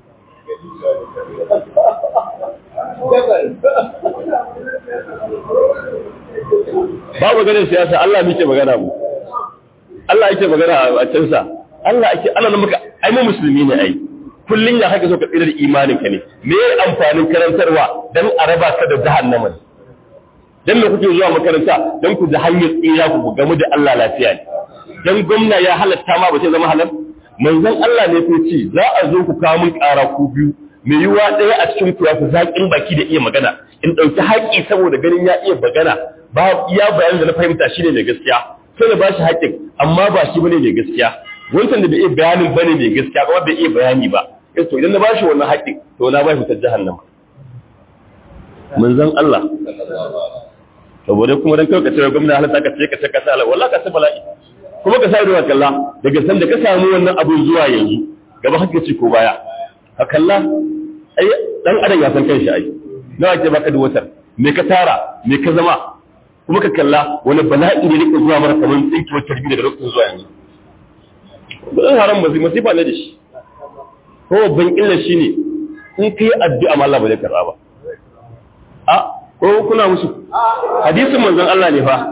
babu ganin siyasa Allah muke magana mu Allah yake magana a can sa Allah ake ana nan muka ai mu musulmi ne ai kullun ya haka so ka tsira da imanin ka ne me amfanin karantarwa dan a raba ka da jahannama ne dan me kuke zuwa makaranta dan ku da hanyar tsira ku gamu da Allah lafiya ne dan gwamna ya halatta ma ba ce zama halal manzon Allah ne ko ce za a zo ku kawo mun ƙara ku biyu mai yiwa ɗaya a cikin ku ya fi zaƙin baki da iya magana in ɗauki haƙƙi saboda ganin ya iya magana ba iya bayanin da na fahimta shine mai gaskiya sai na ba shi haƙƙin amma ba shi bane mai gaskiya wancan da bai iya bayanin bane mai gaskiya ba bai iya bayani ba to idan na bashi wannan haƙƙin to na bashi ta jahannama manzon Allah saboda kuma dan kai ka ce gwamnati halatta ka ce ka ce ka sa wallahi ka ce bala'i kuma ka sa ido kalla daga san da ka samu wannan abun zuwa yanzu gaba hakka ce ko baya ka kalla ai dan adam ya san kanshi ai nawa ke baka da wutar me ka tara me ka zama kuma ka kalla wani bala'i ne rika zuwa mara kamar tsinkiyar tarbi daga lokacin zuwa yanzu gudun haram ba masifa ne da shi ko babban illa shi ne in ka yi addu'a ma Allah ba zai karɓa ba a ko kuna musu hadisin manzon Allah ne fa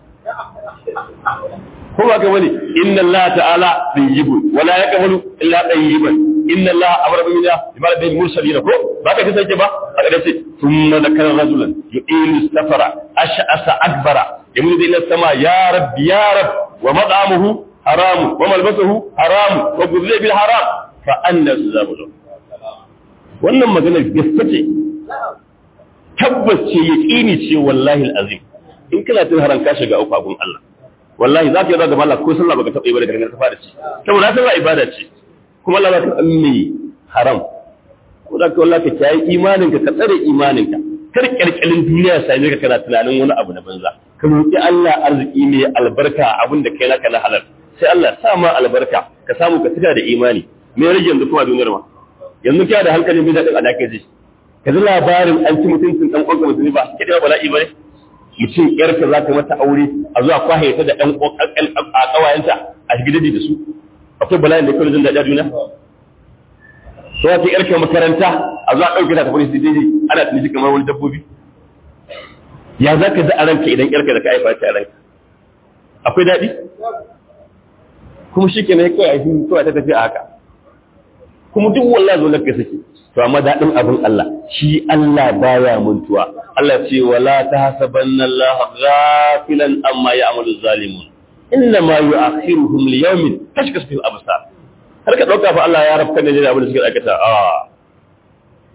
ko ba ka bane inna Allah ta'ala tayyibun wala yaqbalu illa tayyiban inna Allah amara bi minna ibada bil mursalin ko ba ka kace ba a kada ce thumma dakara rajulan yu'ilu safara ash'asa akbara yamudu ila sama ya rabbi ya rabb wa mad'amuhu haram wa malbasuhu haram wa gudle bil haram fa anna tuzabu wannan magana gaske ce tabbas ce yaqini ce wallahi alazim in kana tun haram ka shiga uku abun Allah wallahi zaka yi zaga Allah ko sallah baka taɓa yi ba da gangan ka fara ci saboda sallah ibada ce kuma Allah zaka ammi haram ko da wallahi ka kiyaye imanin ka ka tsare imanin ka kar kirkirin duniya sai ka kana tunanin wani abu na banza ka roki Allah arziki mai albarka abin da kai naka na halal sai Allah sa ma albarka ka samu ka tuka da imani me rage yanzu kuma duniyar ma yanzu kiya da hankalin bin daɗin alaƙa ji ka ji labarin an ci mutuncin ɗan ƙwanƙwa musulmi ba ke da bala'i ba ne mutum ƴarka za ka mata aure a zuwa kwahe ta da ɗan a ƙawayenta a shigidadi da su akwai bala'in da kawai jin daɗi a duniya sai ya ce ƴarka makaranta a zuwa ɗauke ta tafi su daidai ana tunisi kamar wani dabbobi ya za ka ji a ranka idan ƴarka da ka haifa ta a ranka akwai daɗi kuma shi ke na kawai a yi kawai ta tafi a haka kuma duk wallahi zo laka sake to amma daɗin abin Allah shi Allah baya muntuwa Allah ce wala tahsabanna Allah ghafilan amma ya'malu zalimun inna ma yu'akhiruhum li yawmin tashkas fihi al-absar har ka dauka fa Allah ya rabka ne da abin da suke aikata a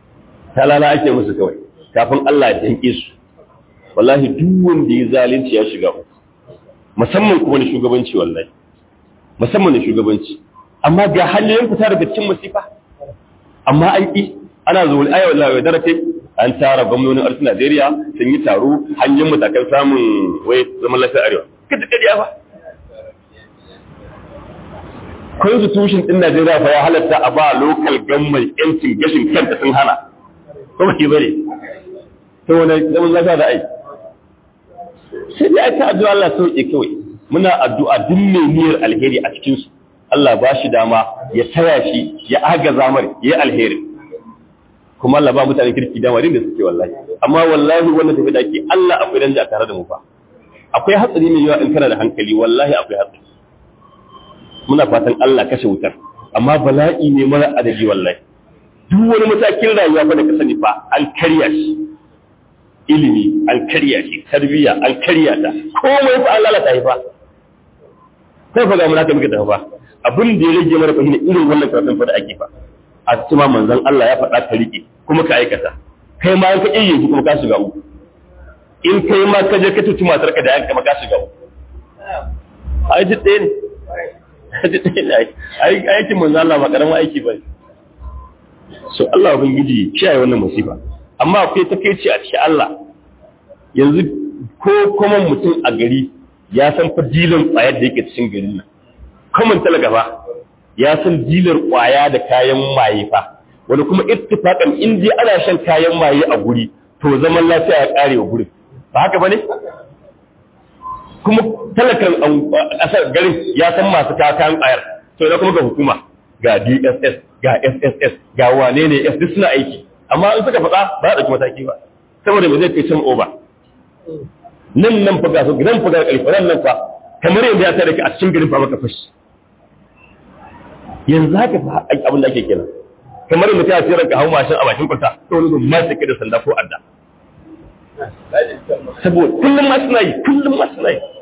talala ake musu kawai kafin Allah ya danke su wallahi duk wanda ya zalunci ya shiga uku musamman kuma da shugabanci wallahi musamman da shugabanci amma ga hanyoyin fita daga cikin masifa amma an ki ana zuwa aya wallahi wa darake an tara gwamnonin arzikin Najeriya sun yi taro hanyar matakan samun wai zaman lafiya arewa kada kariya ba constitution din Najeriya fa ya halatta a ba local government yancin gashin kanta sun hana kuma ke bare to wani zaman lafiya da ai sai dai aka addu'a Allah sauke kawai muna addu'a duk mai niyyar alheri a cikin su Allah ba shi dama ya taya shi ya agaza mar ya alheri kuma Allah ba mutane kirki dama din da suke wallahi amma wallahi wannan tafi da ke Allah akwai danja tare da mu fa akwai hatsari mai yawa in kana da hankali wallahi akwai hatsari muna fatan Allah kashe wutar amma bala'i ne mara adadi wallahi duk wani matakin rayuwa fa da ka sani fa an karya shi ilimi an karya shi tarbiyya an karya ta komai fa an lalata shi fa sai fa ga mun haka muke tafi fa abin da ya rage mara fahimta irin wannan karatun fa da ake fa a cikin manzon Allah ya faɗa ka rike kuma ka aikata kai ma ka iya yi kuma ka shiga uku in kai ma ka je ka tuci matar ka da yanka ma ka shiga uku ai duk ɗaya ne aikin manzo Allah ba karamin aiki ba so Allah ubangiji kiyaye wannan musiba amma akwai takeici a cikin Allah yanzu ko kuma mutum a gari ya san fa dilan kwayar da yake cikin garin nan kuma talaga ba ya san dilar kwaya da kayan maye fa wani kuma ittifaqan in dai ana shan kayan maye a guri to zaman lafiya ya kare wa gurin ba haka bane kuma talakan ƙasar garin ya san masu kakan ƙayar to da kuma ga hukuma ga DSS ga SSS ga wane ne S duk suna aiki amma in suka faɗa ba za a ɗauki mataki ba saboda ba zai kai cin oba nan nan fa ga su gidan fa ga ƙarfi nan nan fa kamar yadda ya tare ka a cikin garin fa maka fashi yanzu haka fa abin da ake kenan kamar mutum ya tsira ka hau mashin a bakin kwata to wani gun ma sai da sanda ko adda saboda kullum ma suna yi kullum ma suna yi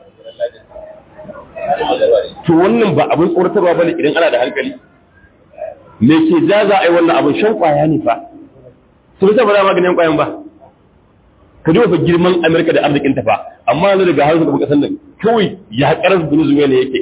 to wannan ba abin tsoratarwa bane idan ana da hankali me ke ja za a yi wannan abin shan kwaya ne fa su bisa ba za maganin kwayan ba ka duba fa girman amerika da arzikin ta fa amma yanzu daga har suka kasan nan kawai ya karar venezuela yake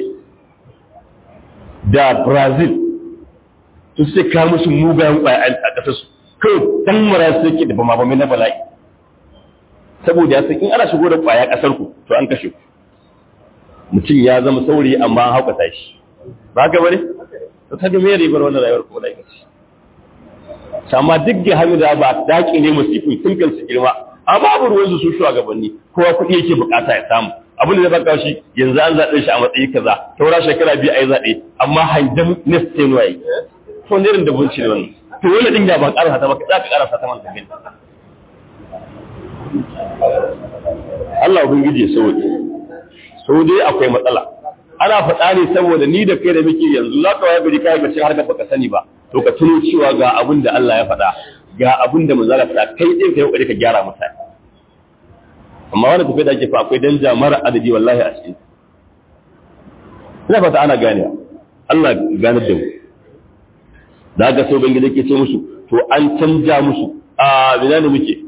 da brazil su sai kawo musu mugayen kwaya a kasar su kawai dan mara su yake da bama bame na bala'i saboda ya san in ana shigo da kwaya kasar ku to an kashe ku mutum ya zama saurayi amma an haukata shi ba ga bane to ta ga me ribar wannan rayuwar ko da yake amma duk da hannu da ba daki ne musifin tun kan su girma amma babu ruwan su su shugabanni kowa kuɗi yake bukata ya samu abin da zai baka shi yanzu an zaɓe shi a matsayi kaza taura shekara biyu a yi zaɓe amma hanjan next ten waye to ne irin da bunci ne wannan to wani din da ba ƙarasa ta ba za ka ƙarasa ta man tafi Allah ubangiji ya sauke sau dai akwai matsala ana faɗa ne saboda ni da kai da muke yanzu za ka waya gari kayan bacci har da baka sani ba to ka tuno cewa ga abin da Allah ya faɗa ga abin da manzala faɗa kai ɗin ka yi ƙoƙari ka gyara mutane amma wani tafiya da ake fa akwai danja mara adadi wallahi a cikin ina fata ana gane Allah ganar da mu da ga sau bangi da ke ce musu to an canja musu a bina ne muke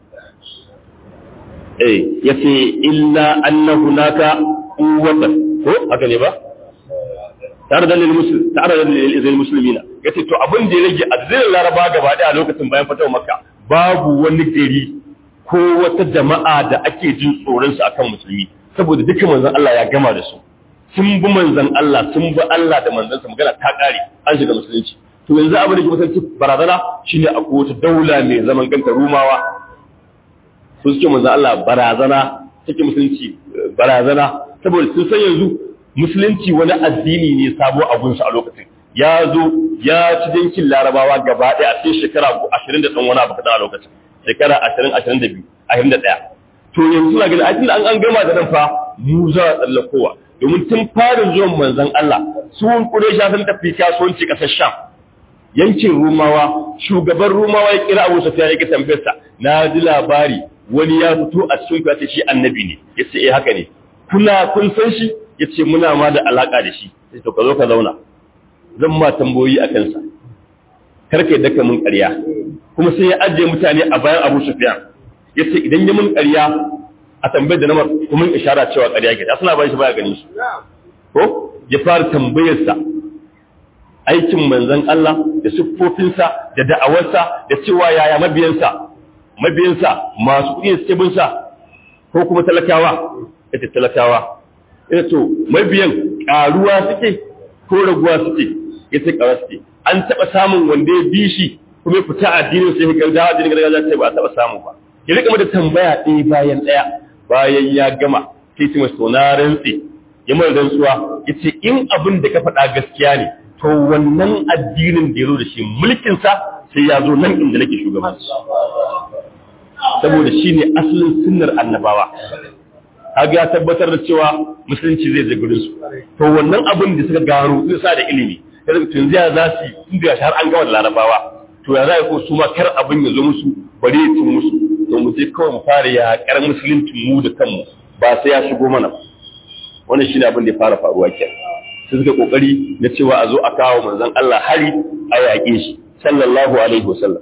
eh yace illa anna hunaka quwwatan ko haka ne ba tare da muslim tare da lil muslimina yace to abin da ya rage azzilin laraba gaba da a lokacin bayan fatawa makka babu wani gari ko wata jama'a da ake jin tsoron su akan musulmi saboda dukkan manzon Allah ya gama da su sun bi manzon Allah sun bi Allah da manzon sa magana ta kare an shiga musulunci to yanzu abin da ke musulunci barazana shine akwai wata daula mai zaman kanta rumawa sun suke manzon Allah barazana take musulunci barazana saboda sun san yanzu musulunci wani addini ne sabo abunsu a lokacin ya zo ya ci dinkin larabawa gaba ɗaya a cikin shekara ashirin da ɗan wani abu kaɗan a lokacin shekara ashirin ashirin da biyu ashirin da ɗaya to yanzu na gani a cikin an gama da nan fa mu za a tsallakowa domin tun farin zuwan manzon Allah sun kure sha sun tafi kasuwanci ƙasar sham yankin rumawa shugaban rumawa ya kira abu safiya ya ki tambayarsa na ji labari wani ya fito a cikin ku ya ce shi annabi ne ya ce eh haka ne kuna kun san shi ya ce muna ma da alaƙa da shi sai to ka zo ka zauna zan ma tambayoyi a kansa karka yadda ka mun ƙarya kuma sai ya ajiye mutane a bayan Abu Sufyan yace idan ya mun ƙarya a tambayar da namar kuma ishara cewa ƙarya ke da suna bayan shi baya ganin shi ko ya fara tambayar sa aikin manzon Allah da siffofinsa da da'awarsa da cewa yaya mabiyansa mabiyansa masu kuɗi suke bin sa ko kuma talakawa ita talakawa ita to mabiyan ƙaruwa suke ko raguwa suke ita ƙaruwa suke an taɓa samun wanda ya bi shi kuma fita addinin sai ga dawa addinin gargajiya sai ba a taɓa samu ba ya rika mata tambaya ɗaya bayan ɗaya bayan ya gama sai ce masa na rantsi ya mara rantsuwa ya ce in abin da ka faɗa gaskiya ne to wannan addinin da ya zo da shi mulkinsa sai ya zo nan inda nake shugabanci saboda shi ne asalin sunnar annabawa kaga ya tabbatar da cewa musulunci zai je gurin su to wannan abin da suka gano su sa da ilimi yanzu tun zai za su tun da har an gama da larabawa to ya za ko su ma kar abin ya zo musu bari ya tun musu to mu je kawai mu fara yaƙar musulunci mu da kanmu ba sai ya shigo mana wannan shine abin da ya fara faruwa kenan sai suka kokari na cewa a zo a kawo manzon Allah hari a yaƙe shi sallallahu alaihi wasallam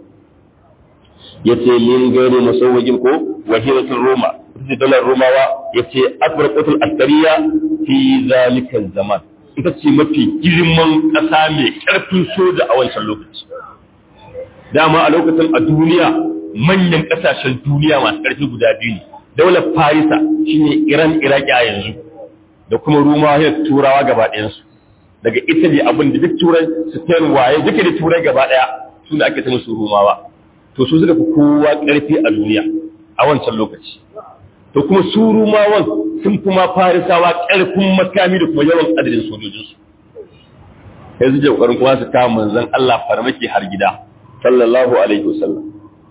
yace min gani musawwajin ko wahiratul roma ita dalar romawa yace afraqatul askariya fi zalika zaman ita ce mafi girman ƙasa mai ƙarfin soja a wancan lokaci dama a lokacin a duniya manyan ƙasashen duniya masu ƙarfi guda biyu ne daular farisa shine iran iraki a yanzu da kuma rumawa ya turawa gaba ɗayansu daga italy abin da duk turai spain waye duka da turai gaba ɗaya su da ake ta musu rumawa to su suka fi kowa ƙarfi a duniya a wancan lokaci to kuma su rumawan sun fi ma farisawa ƙarfin makami da kuma yawan adadin sojojinsu yanzu je ƙoƙarin kuma su kama manzon Allah farmaki har gida sallallahu alaihi wasallam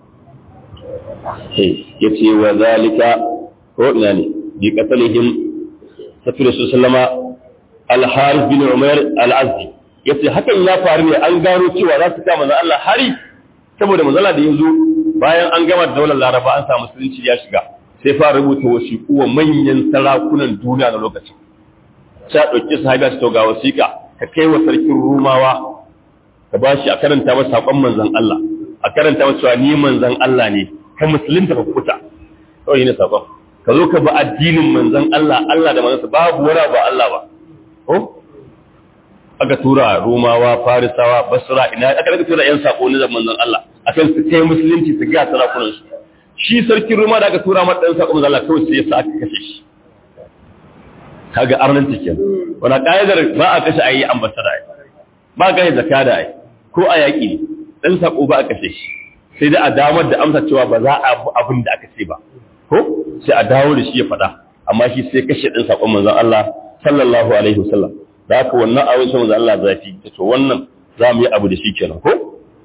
ya ce wa zalika ko ina ne bi qatalihim tafi su sallama al-harith bin umar al-azdi yace hakan ya faru ne an gano cewa za su kama manzon Allah hari saboda manzala da yanzu bayan an gama da daular laraba an samu musulunci ya shiga sai fara rubuta wasiƙu wa manyan sarakunan duniya na lokacin sai a ɗauki sahabiya su ga wasiƙa ka kai wa sarkin rumawa ka ba shi a karanta masa saƙon manzan Allah a karanta masa cewa ni manzan Allah ne ka musulunta ka kuta kawai ne saƙon ka zo ka ba addinin manzan Allah Allah da manzansa babu wani ba Allah ba ko aka tura rumawa farisawa basra ina aka daga tura yan sako ne da manzon Allah akan su kai musulunci su ga sarakunan su shi sarkin ruma da aka tura mata dan sako manzon Allah kawai sai ya sa aka kashe shi kaga arnan take wannan kaidar ba a kashe ayi ambassador ai ba ga zakada ai ko a yaki ne dan sako ba a kashe shi sai da a damar da amsa cewa ba za a abin da aka ce ba ko sai a dawo da shi ya faɗa amma shi sai kashe dan sakon manzon Allah sallallahu alaihi wasallam da haka wannan abin sun da Allah zafi da to wannan za mu yi abu da shi kenan ko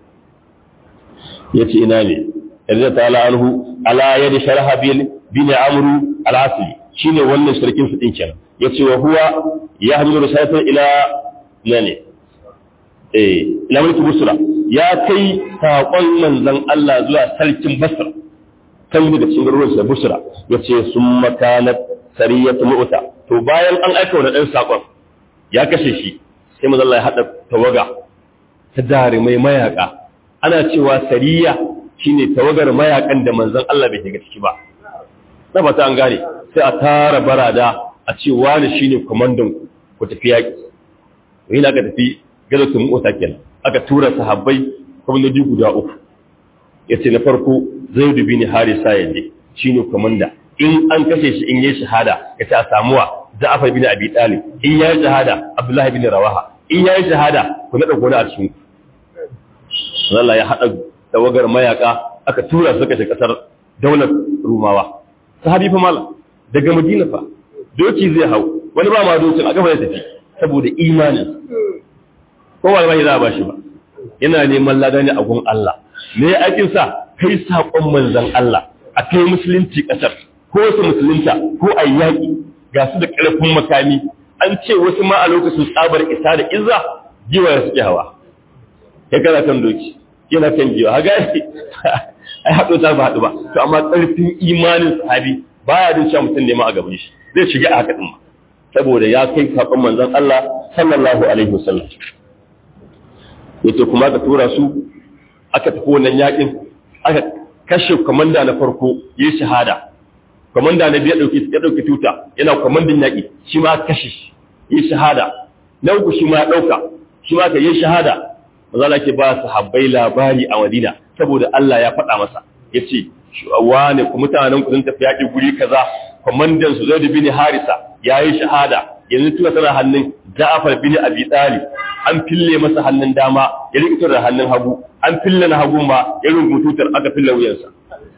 ya ce ina ne yarda ta ala anhu ala yadi sharha bin bin amru al-asli shine wannan sarkin su din kenan yace wa huwa ya hamilu risalatan ila nane eh ila mulki busra ya kai saƙon manzon Allah zuwa sarkin basra kan daga cikin garuruwan sa busra yace summa kanat sariyatu mu'ta to bayan an aika wa dan saƙon ya kashe shi sai mazalla ya haɗa tawaga ta dare mai mayaka ana cewa sariya shine tawagar mayakan da manzon Allah bai shiga ciki ba na ba ta an gane sai a tara barada a ce wani shine komandan ku tafi yaki to yana ka tafi gazatun mota kenan aka tura sahabbai kwamandoji guda uku yace na farko Zaid bin Harisa yaje shine komanda in an kashe shi in yi shahada yace a samuwa Ja'far bin Abi Talib in yayi shahada Abdullah bin Rawaha in yayi shahada ku nada gona a cikin Allah ya hada tawagar mayaka aka tura su kashe kasar daular Rumawa sahabi fa mala daga Madina fa doki zai hau wani ba ma dokin a gaba ya tafi saboda imanin ko ba za a bashi ba yana neman ladani a gun Allah me aikin sa kai sakon manzon Allah a kai musulunci kasar ko su musulunta ko ayyaki ga su da ƙarfin makami an ce wasu ma a lokacin tsabar isa da izza giwa ya suke hawa ya kana kan doki yana kan giwa haga ai haɗo ta ba haɗu ba to amma ƙarfin imanin sahabi baya din cewa mutum ne ma a gaban shi zai shiga a haka din ma saboda ya kai sakon manzon Allah sallallahu alaihi wasallam yace kuma ka tura su aka tafi wannan yakin aka kashe kwamanda na farko ya yi shahada kwamanda na biyu ya ɗauki tuta yana kwamandan yaƙi shi ma kashe shi ya yi shahada na uku shi ma ya ɗauka shi ma ka yi shahada maza ke ba su habbai labari a madina saboda Allah ya faɗa masa ya ce wane ku mutanen ku sun tafi yaƙi guri kaza kwamandan su zai bin harisa ya yi shahada yanzu tuka tana hannun ja'afar bin abi talib an fille masa hannun dama ya rikito da hannun hagu an fille na hagu ma ya rungu tutar aka fille wuyansa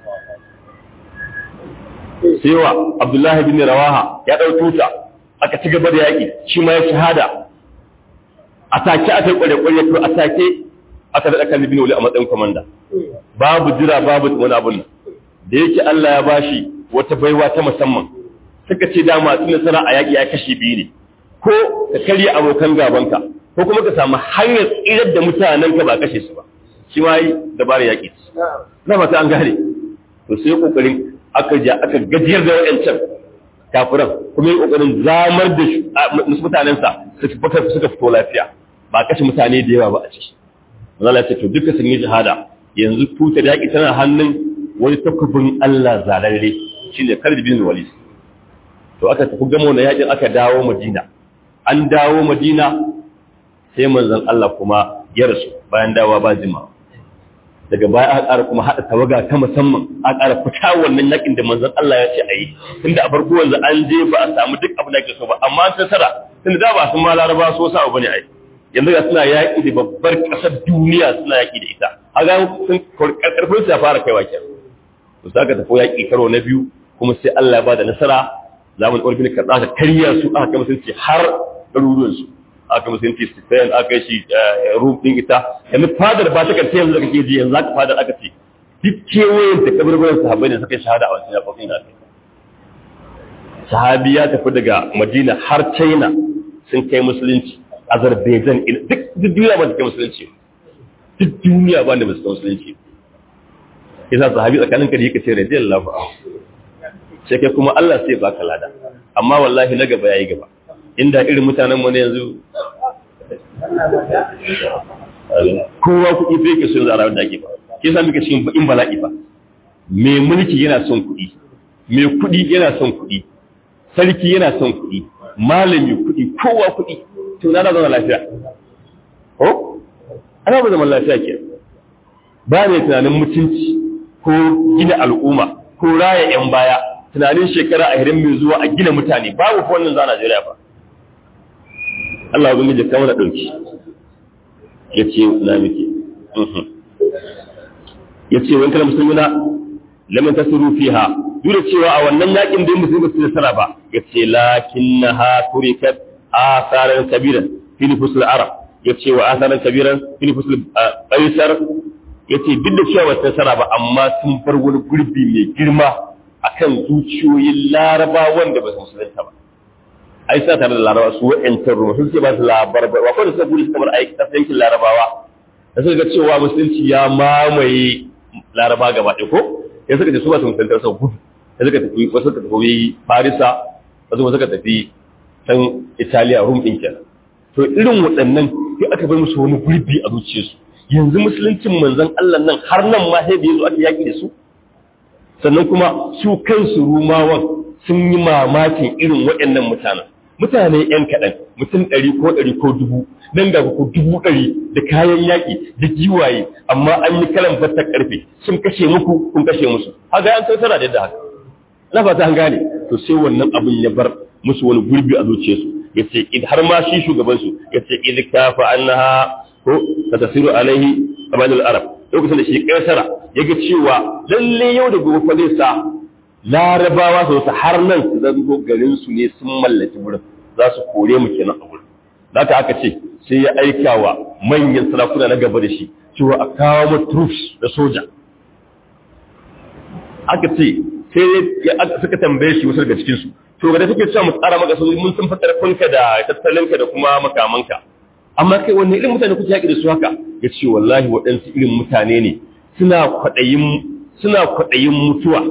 sai wa abdullahi bin rawaha ya ɗau tuta aka ci gaba da yaƙi shi ma ya shahada a take aka yi kware-kware to a take aka daɗa kan bin wuli a matsayin kwamanda babu jira babu wani abun da yake Allah ya bashi wata baiwa ta musamman suka ce dama tun nasara a yaƙi ya kashe biyu ne ko ka karya abokan gabanka ko kuma ka samu hanyar tsirar da mutanen ka ba kashe su ba shi ma yi dabarar yaƙi na fata an gane to sai kokarin aka ja aka gajiyar da wayancan kafiran kuma yi kokarin zamar da mutanensa suka fito lafiya ba kashe mutane da yawa ba a ciki Allah ce to duka sun yi shahada yanzu tutar yaƙi tana hannun wani takubin Allah zalalle shine Khalid bin Walid to aka tafi gamo na yaƙin aka dawo Madina an dawo Madina sai manzon Allah kuma ya rasu bayan dawowa ba jima daga baya aka ƙara kuma haɗa tawaga ta musamman aka ƙara fita wannan yaƙin da manzon Allah ya ce a yi tunda a farko yanzu an je ba a samu duk abin da ake so ba amma an tsara tunda da ba sun ma laraba so sa bane ai yanzu ga suna yaƙi da babbar ƙasar duniya suna yaƙi da ita a ga sun karfin su ya fara kaiwa ke to sai ka tafi yaƙi karo na biyu kuma sai Allah ya bada nasara zaman ƙarfin ka ka karya su aka kai musulunci har ɗaruruwan su aka musulunci Spain aka shi Rum din ita yanzu fadar ba ta karshe yanzu da kake ji yanzu aka fadar aka ce duk kewayen da kabarbaran sahabbai da suka shahada a wancan yaƙoƙin da aka sahabi ya tafi daga Madina har China sun kai musulunci Azerbaijan duk duniya ba ta kai musulunci duk duniya ba da ba su kai musulunci yasa sahabi tsakanin ka da yake ce radiyallahu anhu sai kai kuma Allah sai baka lada amma wallahi na gaba yayi gaba inda irin mutanen mu ne yanzu kowa kuɗi bai ke son zara da ake ba ke sa muke cikin bakin bala'i ba mai mulki yana son kuɗi mai kuɗi yana son kuɗi sarki yana son kuɗi malami kuɗi kowa kuɗi to na zama lafiya ko ana ba zaman lafiya ke ba ne tunanin mutunci ko gina al'umma ko raya yan baya tunanin shekara a hirin mai zuwa a gina mutane babu fa wannan za a Najeriya ba Allah ya ji kamar da dauki yace na miki yace wani kana musulmina lam tasiru fiha duk da cewa a wannan yakin da musulmi su nasara ba yace lakinnaha turikat asaran kabiran fi nufusul arab yace wa asaran kabiran fi nufusul qaisar yace duk da cewa wata nasara ba amma sun bar wani gurbi mai girma akan zuciyoyin larabawan da ba su musulunta ba ai sa tare da larabawa su wa'yantar ruwa sun ce ba su labar ba wa kawai suka gudu suka bar aiki ta yankin larabawa da suka ga cewa musulunci ya mamaye laraba gaba ɗaya ko ya suka ce su ba su musulunta sau gudu ya suka tafi wasu suka tafi farisa wasu suka tafi can italiya rum ɗin kenan to irin waɗannan sai aka bar musu wani gurbi a zuciyarsu yanzu musuluncin manzon Allah nan har nan ma sai da yazo aka yaki da su sannan kuma su kansu rumawan sun yi mamakin irin waɗannan mutanen mutane ‘yan kaɗan mutum ɗari ko ɗari ko dubu nan ga ko dubu ɗari da kayan yaƙi da giwaye amma an yi kalan fatar ƙarfe sun kashe muku kun kashe musu haka an tattara da yadda haka na fata an gane to sai wannan abin ya bar musu wani gurbi a zuciyarsu ya ce har ma shi shugabansu ya ce idan kafa annaha ko ta tasiru alaihi qabalul arab lokacin da shi kaisara ya ga cewa lalle yau da gobe fa zai sa larabawa su su har nan su zango garin su ne sun mallaki wurin za su kore mu kenan a wurin zaka aka ce sai ya aika wa manyan sarakuna na gaba da shi cewa a kawo mu troops da soja aka ce sai suka tambaye shi wasu daga cikin su to ga da suke cewa mu tsara maka su mun san fatar kunka da tattalinka da kuma makamanka amma kai wanne irin mutane kuke yaƙi da su haka ya ce wallahi waɗansu irin mutane ne suna kwaɗayin suna kwaɗayin mutuwa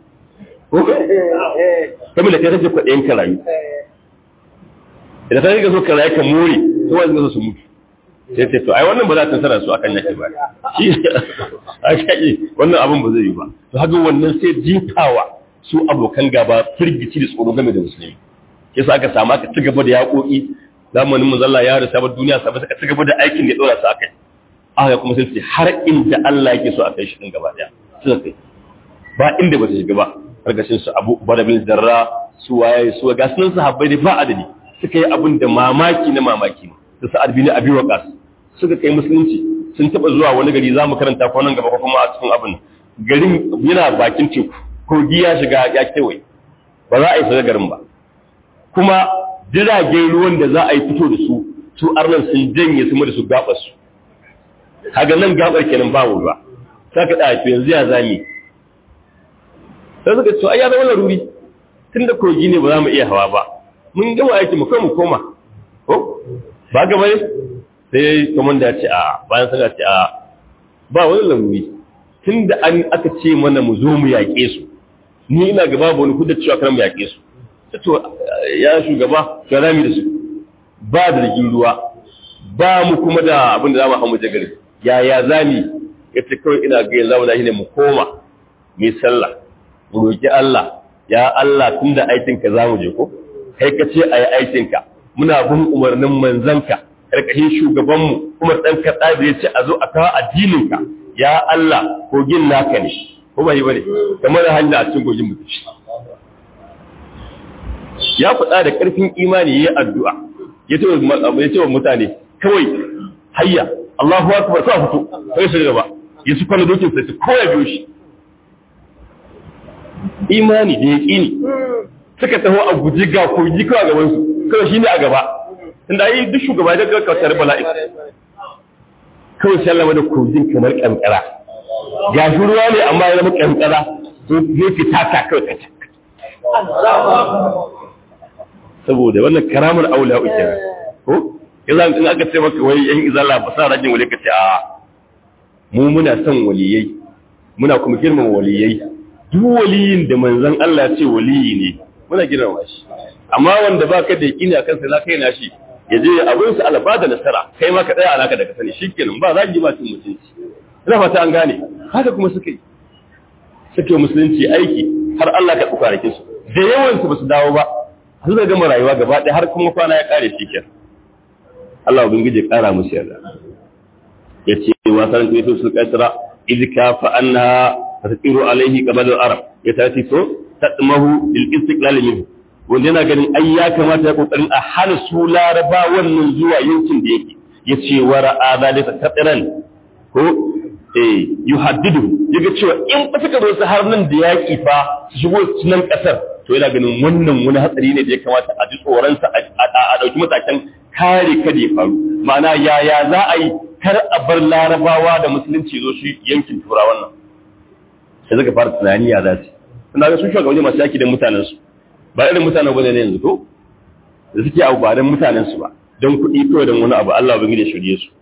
kamar da kai kake kwaɗayin ka rayu idan ka ga so ka rayu ka more to wanda zo su mutu sai ce to ai wannan ba za ta tsara su akan yaki ba shi aka wannan abin ba zai yi ba to haka wannan sai jifawa su abokan gaba firgici da tsoro game da musulmi yasa aka samu aka ci gaba da yaƙoƙi zamanin manzalla ya rasa ba duniya sabai suka ci gaba da aikin da ya dora su akai aka kuma sai har inda Allah yake so a kai shi din gaba daya suka kai ba inda ba ta shiga ba karkashin su Abu Barabil Darra su waye su ga sunan sahabbai da ba adadi suka yi abin da mamaki na mamaki da Sa'ad bin Abi Waqqas suka kai musulunci sun taba zuwa wani gari zamu karanta ko nan gaba ko kuma a cikin abin garin yana bakin teku kogi ya shiga ya kewaye ba za a yi shiga garin ba kuma jiragen ruwan da za a yi fito da su su arnan sun janye su da su gabar su kaga nan gabar kenan ba ruwa saka da to yanzu ya zami sai suka ce ai ya zama laruri tunda kogi ne ba za mu iya hawa ba mun gama aiki mu kai mu koma ko ba ga bane sai komanda ya ce a bayan saka ce a ba wani laruri tunda an aka ce mana mu zo mu yaƙe su ni ina gaba ba wani kudin cewa kan mu yaƙe su to ya shugaba ga rami da su ba da rigin ruwa ba mu kuma da abin da za mu hamu jagari ya ya zami ya ce kawai ina ga yanzu mu ne mu koma mai sallah mu roki Allah ya Allah tunda aikin ka zamu je ko kai ka ce ayi aikin ka muna bin umarnin manzanka karkashin shugaban mu Umar dan kada da yace a zo a kawo addinin ka ya Allah kogin naka ne ko bai bane kamar hanya a cikin kogin mutum ya faɗa da ƙarfin imani ya yi addu'a ya ce wa mutane kawai hayya Allahu akbar kawai fito kai su gaba ya su kwana dokin sai su kawai biyo shi imani da ya ƙini suka taho a guji ga kogi kawai gaban su kawai shi ne a gaba inda yi duk shugaba da kawai kawai bala'i kawai sai Allah da kogin kamar kankara ga shi ruwa ne amma ya zama kankara zai fita ta kawai kaca saboda wannan karamar aula uke ko yanzu in aka ce maka wai yan izala ba sa rajin wali kace a mu muna son waliyai muna kuma girmama waliyai duk waliyin da manzon Allah ya ce waliyi ne muna girmama shi amma wanda baka da yakini akan sai zaka yana shi ya je abin sa Allah da nasara kai ma ka tsaya alaka da ka sani shikenan ba za ki ba cin mutunci ina fata an gane haka kuma suka yi suke musulunci aiki har Allah ka tsukarakin su da yawan su ba su dawo ba su da gama rayuwa gaba ɗaya har kuma kwana ya ƙare shi kenan Allah ubangiji ya ƙara musu yarda ya ce wa sanar da yusuf qaisara idka fa anna tasiru alaihi qabal al-arab ya tati so tadmahu lil istiqlal minhu wanda yana ganin ai ya kamata ya kokarin a hana su laraba wannan zuwa yankin da yake ya ce wa ra'a zalika tadiran ko eh yuhaddidu yaga cewa in ba suka zo su har nan da yaki fa su shigo nan kasar to yana ganin wannan wani hatsari ne da ya kamata a ji tsoronsa a ɗauki matakan kare kada ya faru ma'ana yaya za a yi kar a bar larabawa da musulunci zo shi yankin tura wannan sai suka fara tunani ya za su suna ga sun shugabanni masu yaki da mutanensu ba irin mutanen bane ne yanzu to da suke abu ba don mutanensu ba don kuɗi kawai don wani abu Allah ba da shirye su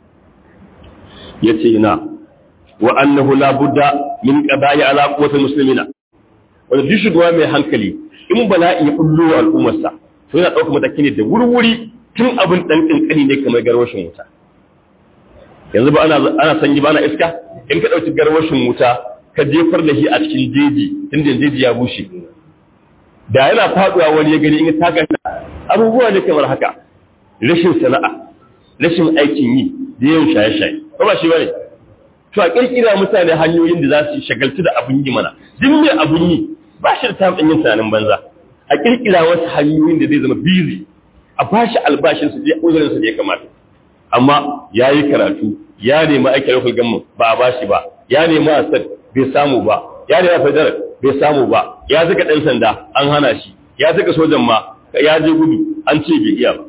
ya ce ina wa annahu la budda min qada'i ala quwwatil muslimina wanda duk shugaba mai hankali in bala'i ya bullo wa al'ummarsa to yana ɗaukar mataki ne da wurwuri tun abin ɗan ƙanƙani ne kamar garwashin wuta yanzu ba ana sanyi ba ana iska in ka ɗauki garwashin wuta ka jefar da shi a cikin jeji tun da jeji ya bushe da yana faɗuwa wani ya gani in ya taka abubuwa ne kamar haka rashin sana'a rashin aikin yi da yawan shaye-shaye ba ba shi bane to a kirkira mutane hanyoyin da za su shagaltu da abun yi mana duk mai abun yi ba shi da samun yin tunanin banza a kirkira wasu hanyoyin da zai zama busy a ba shi albashin su je uzurin su da ya kamata amma ya yi karatu ya nemi aikin local government ba a ba shi ba ya nemi asad bai samu ba ya nemi federal bai samu ba ya zaka dan sanda an hana shi ya zaka sojan ma ya je gudu an ce bai iya ba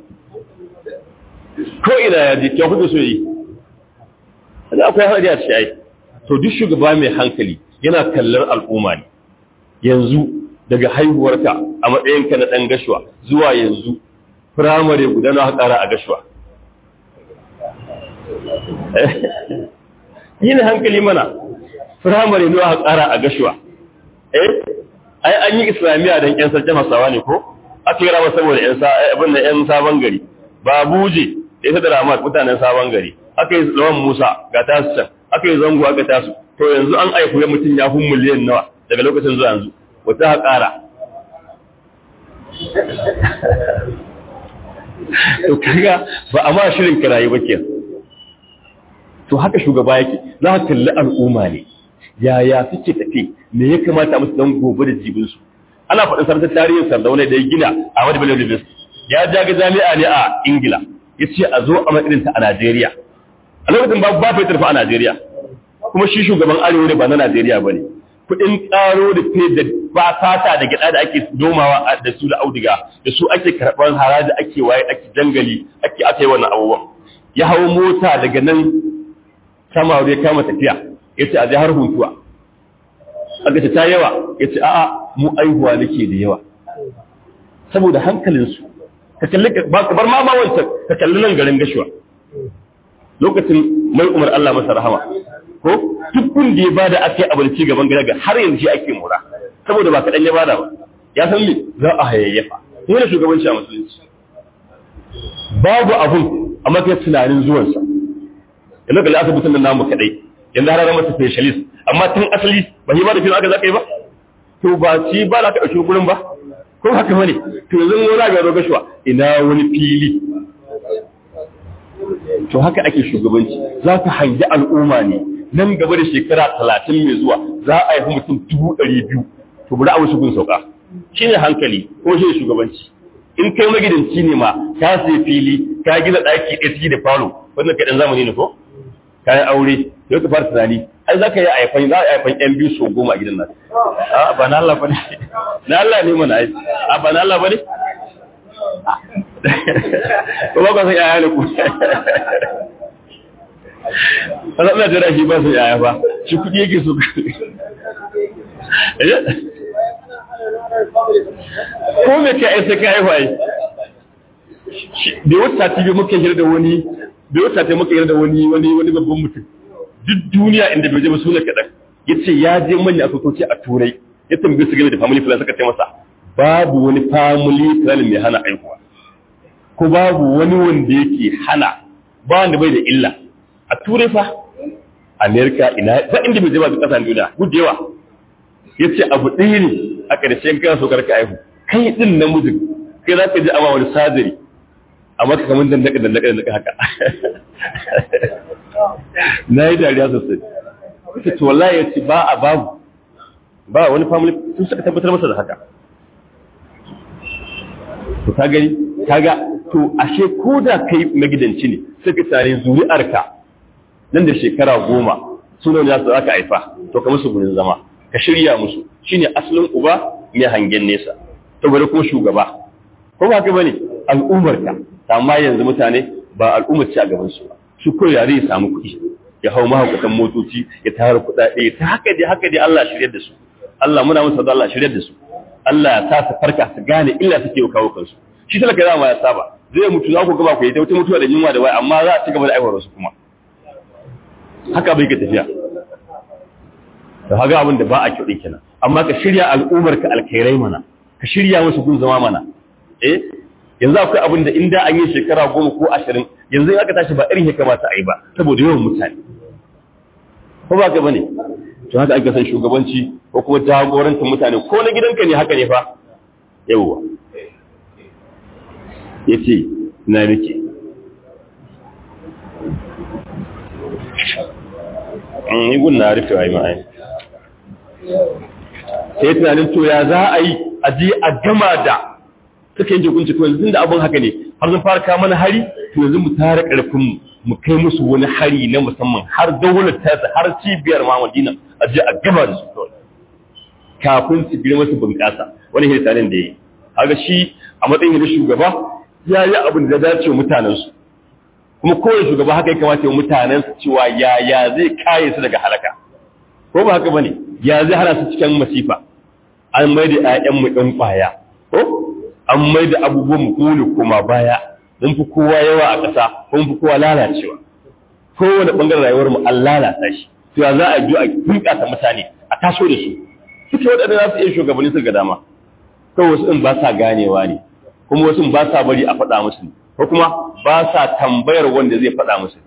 ko ina ya je ya kuka so yi da akwai hadari a cikin ai to duk shugaba mai hankali yana kallar al'umma ne yanzu daga haihuwarka a matsayinka na ɗan gashuwa zuwa yanzu firamare guda na haƙara a gashuwa yin hankali mana firamare na haƙara a gashuwa eh ai an yi islamiyya don ƴan sarkin hausawa ne ko aka yi rama saboda abin da ƴan sabon gari ba buje ita da ramat mutanen sabon gari aka yi lawan musa ga tasu can aka yi zango aka tasu to yanzu an aiku ya mutum ya fi miliyan nawa daga lokacin zuwa yanzu wata ha ƙara to kaga ba a ma shirin kirayi ba ke to haka shugaba yake za ka kalli al'umma ne yaya suke tafi me ya kamata musu dan gobe da jibinsu ana faɗin sarta tarihin sardauna da ya gina a wadda bello university ya jaga jami'a ne a ingila ya ce a zo a matsirinta a najeriya a lokacin ba ba fetur fa a najeriya kuma shi shugaban arewa ne ba na najeriya ba ne kuɗin ƙaro da fe da ba fata da gyaɗa da ake domawa da su da auduga da su ake karɓar haraji ake waye ake jangali ake aka yi wannan abubuwan ya hau mota daga nan sama ya kama tafiya ya ce a je har huntuwa aka ce ta yawa ya ce a'a mu aihuwa nake da yawa saboda hankalinsu ka kalli ba bar ma ma wancan ka kalli nan garin gashuwa lokacin mai umar Allah masa rahama ko duk da ya bada ake abinci gaban gida ga har yanzu shi ake mura saboda ba kaɗan ya bada ba ya san me za a hayayyafa mu ne shugabanci a musulunci babu abun amma kai tunanin zuwansa yanzu ga asibitin nan namu kadai yanzu har masa specialist amma tun asali ba shi ba da fil aka zaka yi ba to ba ci ba za ka ɗauki gurin ba ko haka bane to yanzu wani ga zo gashuwa ina wani fili to haka ake shugabanci za ka hangi al'umma ne nan gaba da shekara talatin mai zuwa za a yi mutum dubu ɗari biyu to bari a wasu gun sauka shi ne hankali ko shi ne shugabanci in kai magidanci ne ma ka sai fili ka gina ɗaki ɗaya ciki da falo wannan kai ɗan zamani ne ko ka yi aure yau ka fara tunani ai za ka yi aifan za a yi aifan yan biyu so goma a gidan nan a ba na Allah ba ne na Allah ne mana ai a ba na Allah ba ne ko ba ka san yaya ne ku Ana ina jira shi ba su yaya ba shi kuɗi yake so ko me ka ai sai ka haihu ai da wata TV muka hira da wani da wata ta muka hira da wani wani wani babban mutum duk duniya inda bai je ba suna kaɗan ya ce ya je manyan asibitoci a turai ya tambaye su game da family plan suka ce masa babu wani family plan mai hana aihuwa ko babu wani wanda yake hana ba wanda bai da illa a turai fa amerika ina ba inda bai je ba kasan duniya gujewa ya ce abu ɗaya ne a ƙarshen kan so karka aihu kai ɗin namijin kai za ka ji ama wani sadari amma ka kamar dandaka dandaka dandaka haka na yi dariya sosai ita to wallahi ya ce ba a babu ba wani family sun suka tabbatar masa da haka to ka gani kaga to ashe ko da kai magidanci ne sai ka tare zuri'arka nan da shekara goma suna ne za ka haifa to ka musu gurin zama ka shirya musu shine asalin uba mai hangen nesa to bari kuma shugaba ko ba ka bane al'ummarka amma yanzu mutane ba al'ummar ci a gaban su ba su ko yare ya samu kuɗi ya hau mahaukatan motoci ya tara kuɗaɗe ta haka dai haka dai Allah shirya da su Allah muna musu da Allah shirya da su Allah ya sa su farka su gane illa suke yi kawo kansu shi talaka dama ya saba zai mutu za ku gaba ku yi ta wata mutuwa da yunwa da wai amma za a ci gaba da aiwar su kuma haka bai ka tafiya da haka abin da ba a kyau kenan amma ka shirya al'ummar ka alkhairai mana ka shirya musu gun zama mana eh yanzu akwai abin da inda an yi shekara goma ko ashirin yanzu aka tashi ba irin ya kamata a yi ba saboda yawan mutane ko ba ka bane to haka ake san shugabanci ko kuma jagorantar mutane ko na gidanka ne haka ne fa yawwa yace na nake an yi gun na rufe wa yi ma'ai sai tunanin to ya za a yi a je a gama da suka yanke hukunci to yanzu da abin haka ne har sun fara kawo mana hari to yanzu mu tara karfin mu kai musu wani hari na musamman har daular ta har cibiyar ma Madina a je a gama da su kawai kafin su girma su bunƙasa wani hirtanin da yi haka shi a matsayin da shugaba ya yi abin da dace mutanen su kuma kowane shugaba haka ya kamata ya mutanen su cewa ya ya zai kare su daga halaka ko ba haka bane ya zai hana su cikin masifa an mai da ƴaƴan mu ɗan ƙwaya ko an mai da abubuwan mu kone koma baya mun fi kowa yawa a ƙasa ko mun fi kowa lalacewa kowane ɓangaren rayuwar mu an lalata shi to ya za a biyo a bunƙasa mutane a taso da su suke waɗanda za su iya shugabanni su ga dama ko wasu in ba sa ganewa ne kuma wasu ba sa bari a faɗa musu ko kuma ba sa tambayar wanda zai faɗa musu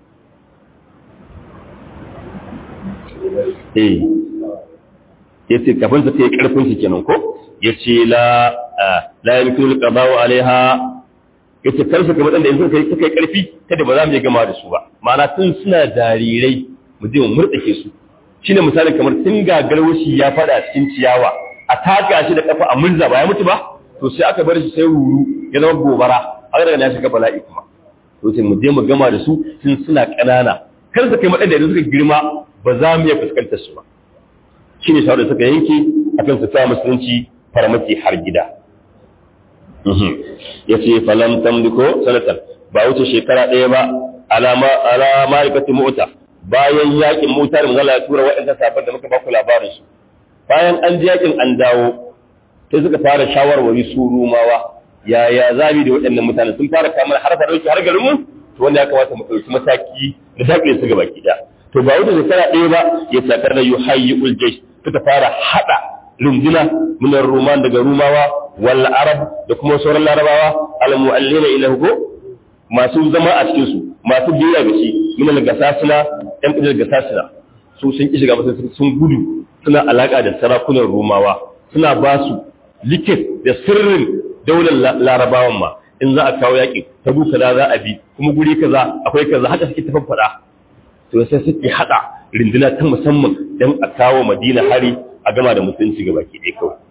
eh yace kafin ta kai karfin su kenan ko yace la la yamkinu al-qada'u alaiha yace kar su kamar da in suka kai kai karfi kada ba za mu yi gama da su ba ma'ana tun suna jarirai mu je mu murdake su shine misalin kamar tun gagarwashi ya fada cikin ciyawa a taka shi da kafa a murza ba ya mutu ba to sai aka bar shi sai ruru ya zama gobara aka daga na shiga bala'i kuma to sai mu je mu gama da su tun suna ƙanana kar su kai madan da suka girma ba za mu iya fuskantar su ba shine shawarar suka yanke akan su sa musulunci farmaki har gida ya ce falam tamliko sanatan ba wuce shekara ɗaya ba alama alama rikati mota bayan yakin mota da manzala ya tura waɗanda safar da muka baku labarin su bayan an ji yakin an dawo sai suka fara shawarwari su rumawa yaya zabi da waɗannan mutane sun fara kamar har fa dauki har garin mu to wanda ya kamata mu ɗauki mataki da dakile su gaba ki to ba wuce shekara ɗaya ba ya sakar da yuhayyi jaysh suka fara hada runduna minar ruman daga rumawa wal arab da kuma sauran larabawa al mu'allina ila hugo masu zama a cikin su masu biya ga shi minal gasasina yan kudin gasasina su sun ki shiga masu sun gudu suna alaka da sarakunan rumawa suna ba su likit da sirrin daular larabawan ma in za a kawo yaƙi ta buka da za a bi kuma guri kaza akwai kaza haka suke ta faɗa to sai suke hada rinduna ta musamman don a kawo madina hari a gama da musulunci ga baki ɗaya kawai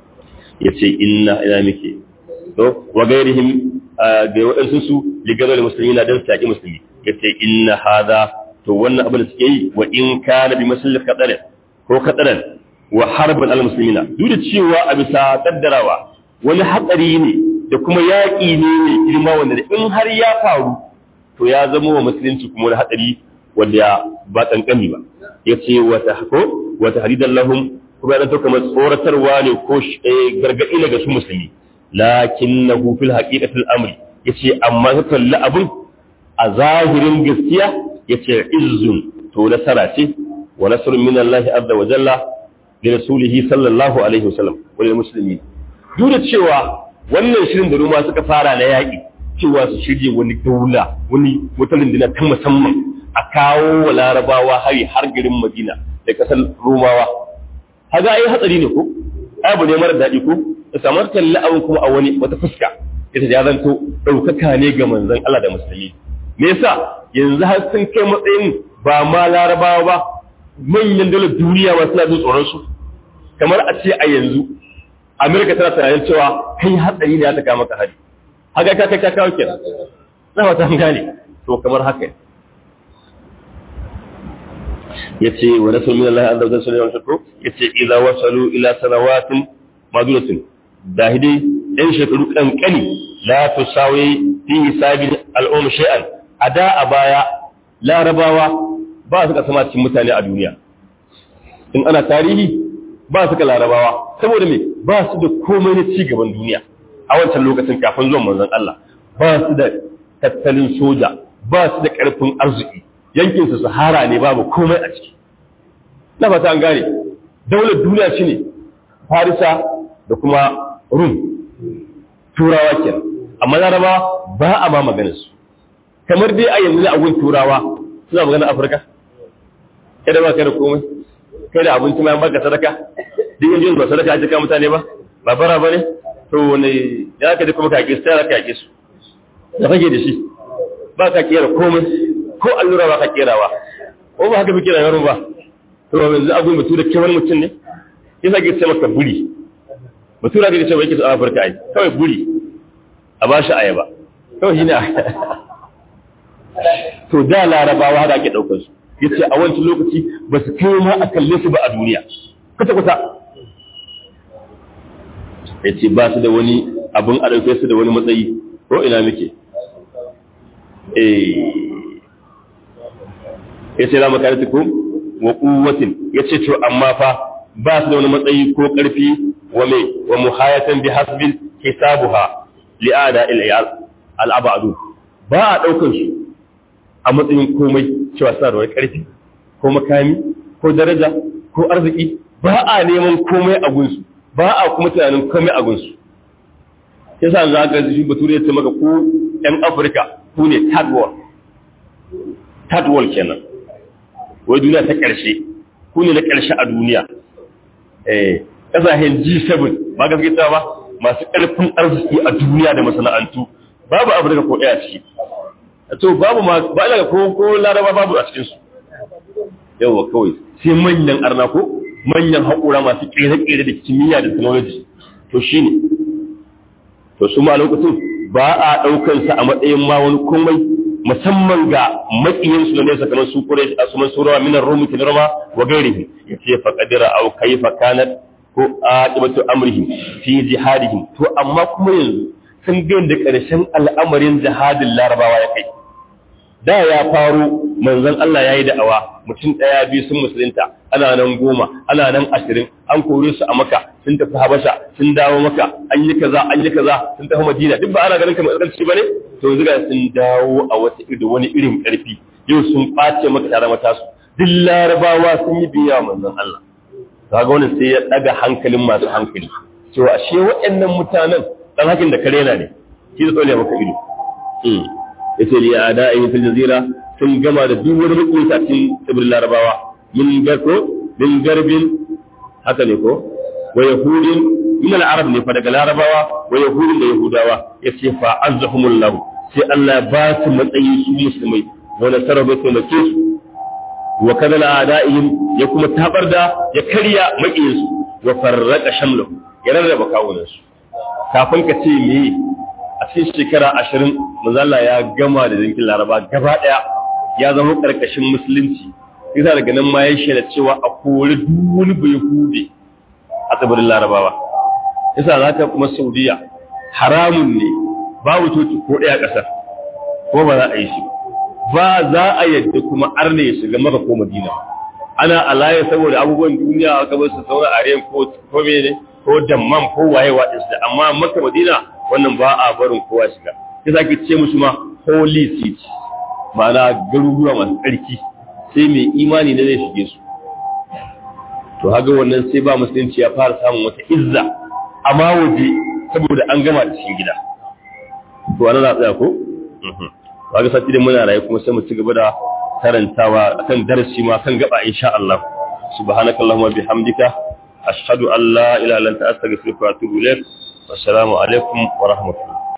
ya ce inna ina muke to wa gairihim ga waɗansu su ligabar musulmi na don su yaƙi musulmi ya ce inna hada to wannan abin da suke yi wa in kana bi musulmi kaɗarin ko kaɗarin wa harbin al-musulmina duk da cewa a bisa kaddarawa wani hatsari ne da kuma yaƙi ne mai girma wanda in har ya faru to ya zama wa musulunci kuma wani hatsari wanda ba kankani ba ya ce wata ko wata hadidan lahum kuma yana kamar tsoratarwa ne ko gargaɗi daga su musulmi lakin na hufil haƙiƙatul amri ya ce amma ka kalli abin a zahirin gaskiya ya ce izzun to nasara ce wa nasrun min Allah azza wa jalla li rasulihi sallallahu alaihi wasallam wa lil muslimin duk da cewa wannan shirin da ruma suka fara na yaƙi cewa su shirye wani daula wani wata runduna ta musamman a kawo wa larabawa hari har garin madina da kasar romawa haga ai hatsari ne ko abu ne mara daɗi ko da samar kalli abin kuma a wani wata fuska ita ya zanto ɗaukaka ne ga manzon Allah da musulmi me yasa yanzu har sun kai matsayin ba ma larabawa ba manyan dalar duniya ba suna jin tsoron su kamar a ce a yanzu Amerika tana tunanin cewa kai hatsari ne ya ta kama ka hari haka ka kai ka kawo kenan na fata an gane to kamar haka yace wa rasul min Allah azza wa jalla sallallahu alaihi wasallam yace idza wasalu ila sanawatin madunatin dahidi in shekaru kankani la tusawi fi hisabi al'um shay'an ada a baya larabawa ba su ka sama cikin mutane a duniya in ana tarihi ba su ka larabawa saboda me ba su da komai na ci gaban duniya a wancan lokacin kafin zuwan manzon Allah ba su da tattalin soja ba su da karfin arziki yankin su sahara ne babu komai a ciki na fata an gane daular duniya shine farisa da kuma rum turawa kenan amma laraba ba a ma maganar su kamar dai a yanzu a gun turawa suna magana afirka kada ba kai da komai kai da abinci ma baka sadaka duk yanzu ba sadaka ake ka mutane ba ba bara bane to wani ya ka da kuma ka ki sai ka ki su da kake da shi ba ka kera komai ko allura ba ka kerawa ko ba haka fi kera yaro ba to yanzu abin mutu da kewan mutum ne yasa ke ce maka buri mutura da ce ba yake a Afirka ai kawai buri a ba shi ayaba kawai shi ne to da larabawa haka ake daukar su yace a wancan lokaci ba su kai ma a kalle su ba a duniya kuta kuta yace ba su da wani abun a dauke su da wani matsayi ko ina muke eh yace la makaratukum wa quwwatin yace to amma fa ba su da wani matsayi ko karfi wa mai wa muhayatan bi hasbil hisabuha li'ada al-abadu ba a daukar su a matsayin komai cewa suna da wani ƙarfi ko makami ko daraja ko arziki ba a neman komai a gunsu ba a kuma tunanin komai a gunsu ya sa za ka shi bature ya ce maka ko 'yan afirka ku ne third world third world kenan wai duniya ta ƙarshe ku ne na ƙarshe a duniya eh ƙasashen G7 ba gaske ta ba masu ƙarfin arziki a duniya da masana'antu babu Afirka ko ɗaya ciki to babu ma ba ina ko ko Laraba babu a cikin su yawa kawai sai manyan arna ko manyan haƙura masu ƙere-ƙere da kimiyya da technology to shine to su ma lokacin ba a ɗaukar sa a matsayin ma wani komai musamman ga maƙiyin su ne kamar su kure a suman surawa minar rumi kin rama wa gairihi yace fa qadira aw kayfa kanat ko aqibatu amrihim fi jihadihim to amma kuma yanzu sun ga da ƙarshen al'amarin jihadin larabawa ya kai da ya faru manzon Allah yayi da'awa mutum daya biyu sun musulunta ana nan goma ana nan ashirin an kore su a maka sun tafi habasha sun dawo maka an yi kaza an yi kaza sun tafi madina duk ba ana ganin kamar ƙarfi bane to yanzu ga sun dawo a wata irin wani irin ƙarfi yau sun ɓace maka tare mata su duk larabawa sun yi biya manzon Allah kaga wannan sai ya daga hankalin masu hankali to ashe waɗannan mutanen dan hakin da kare na ne shi da tsole maka ido mm yace li ada'i fil jazira sun gama da duk wani mutunta cikin tsibirin larabawa min garko min garbin haka ne ko wa yahudin min al-arab ne fa daga larabawa wa yahudin da yahudawa yace fa azzahumullahu sai Allah ba su matsayi su musulmai wa nasara bai taimake su wa kadala adaihim ya kuma tabar da ya karya makiyinsu wa farraka shamlahu ya rarraba kawunansu kafin ka ce me a cikin shekara ashirin manzala ya gama da zinkin laraba gaba daya ya zama karkashin musulunci yasa daga nan ma ya shaida cewa a kori duk wani bai hude a tsibirin larabawa yasa za ka kuma saudiya haramun ne babu coci ko ɗaya ƙasar ko ba za a yi shi ba za a yadda kuma arne ya shiga maka ko madina ana alaye saboda abubuwan duniya a gaban su saura a riyan ko ko ne ko damman ko waye wa da amma maka madina wannan ba a barin kowa shiga yasa ke ce musu ma holy city ma'ana garuruwa masu tsarki sai mai imani ne zai shige su to haga wannan sai ba musulunci ya fara samun wata izza amma waje saboda an gama da cikin gida to ana na tsaya ko kaga sati da muna rayu kuma sai mu ci gaba da karantawa akan darasi ma kan gaba insha Allah subhanakallahumma bihamdika ashhadu an la ilaha illa anta astaghfiruka wa atubu ilaik assalamu alaikum wa rahmatullahi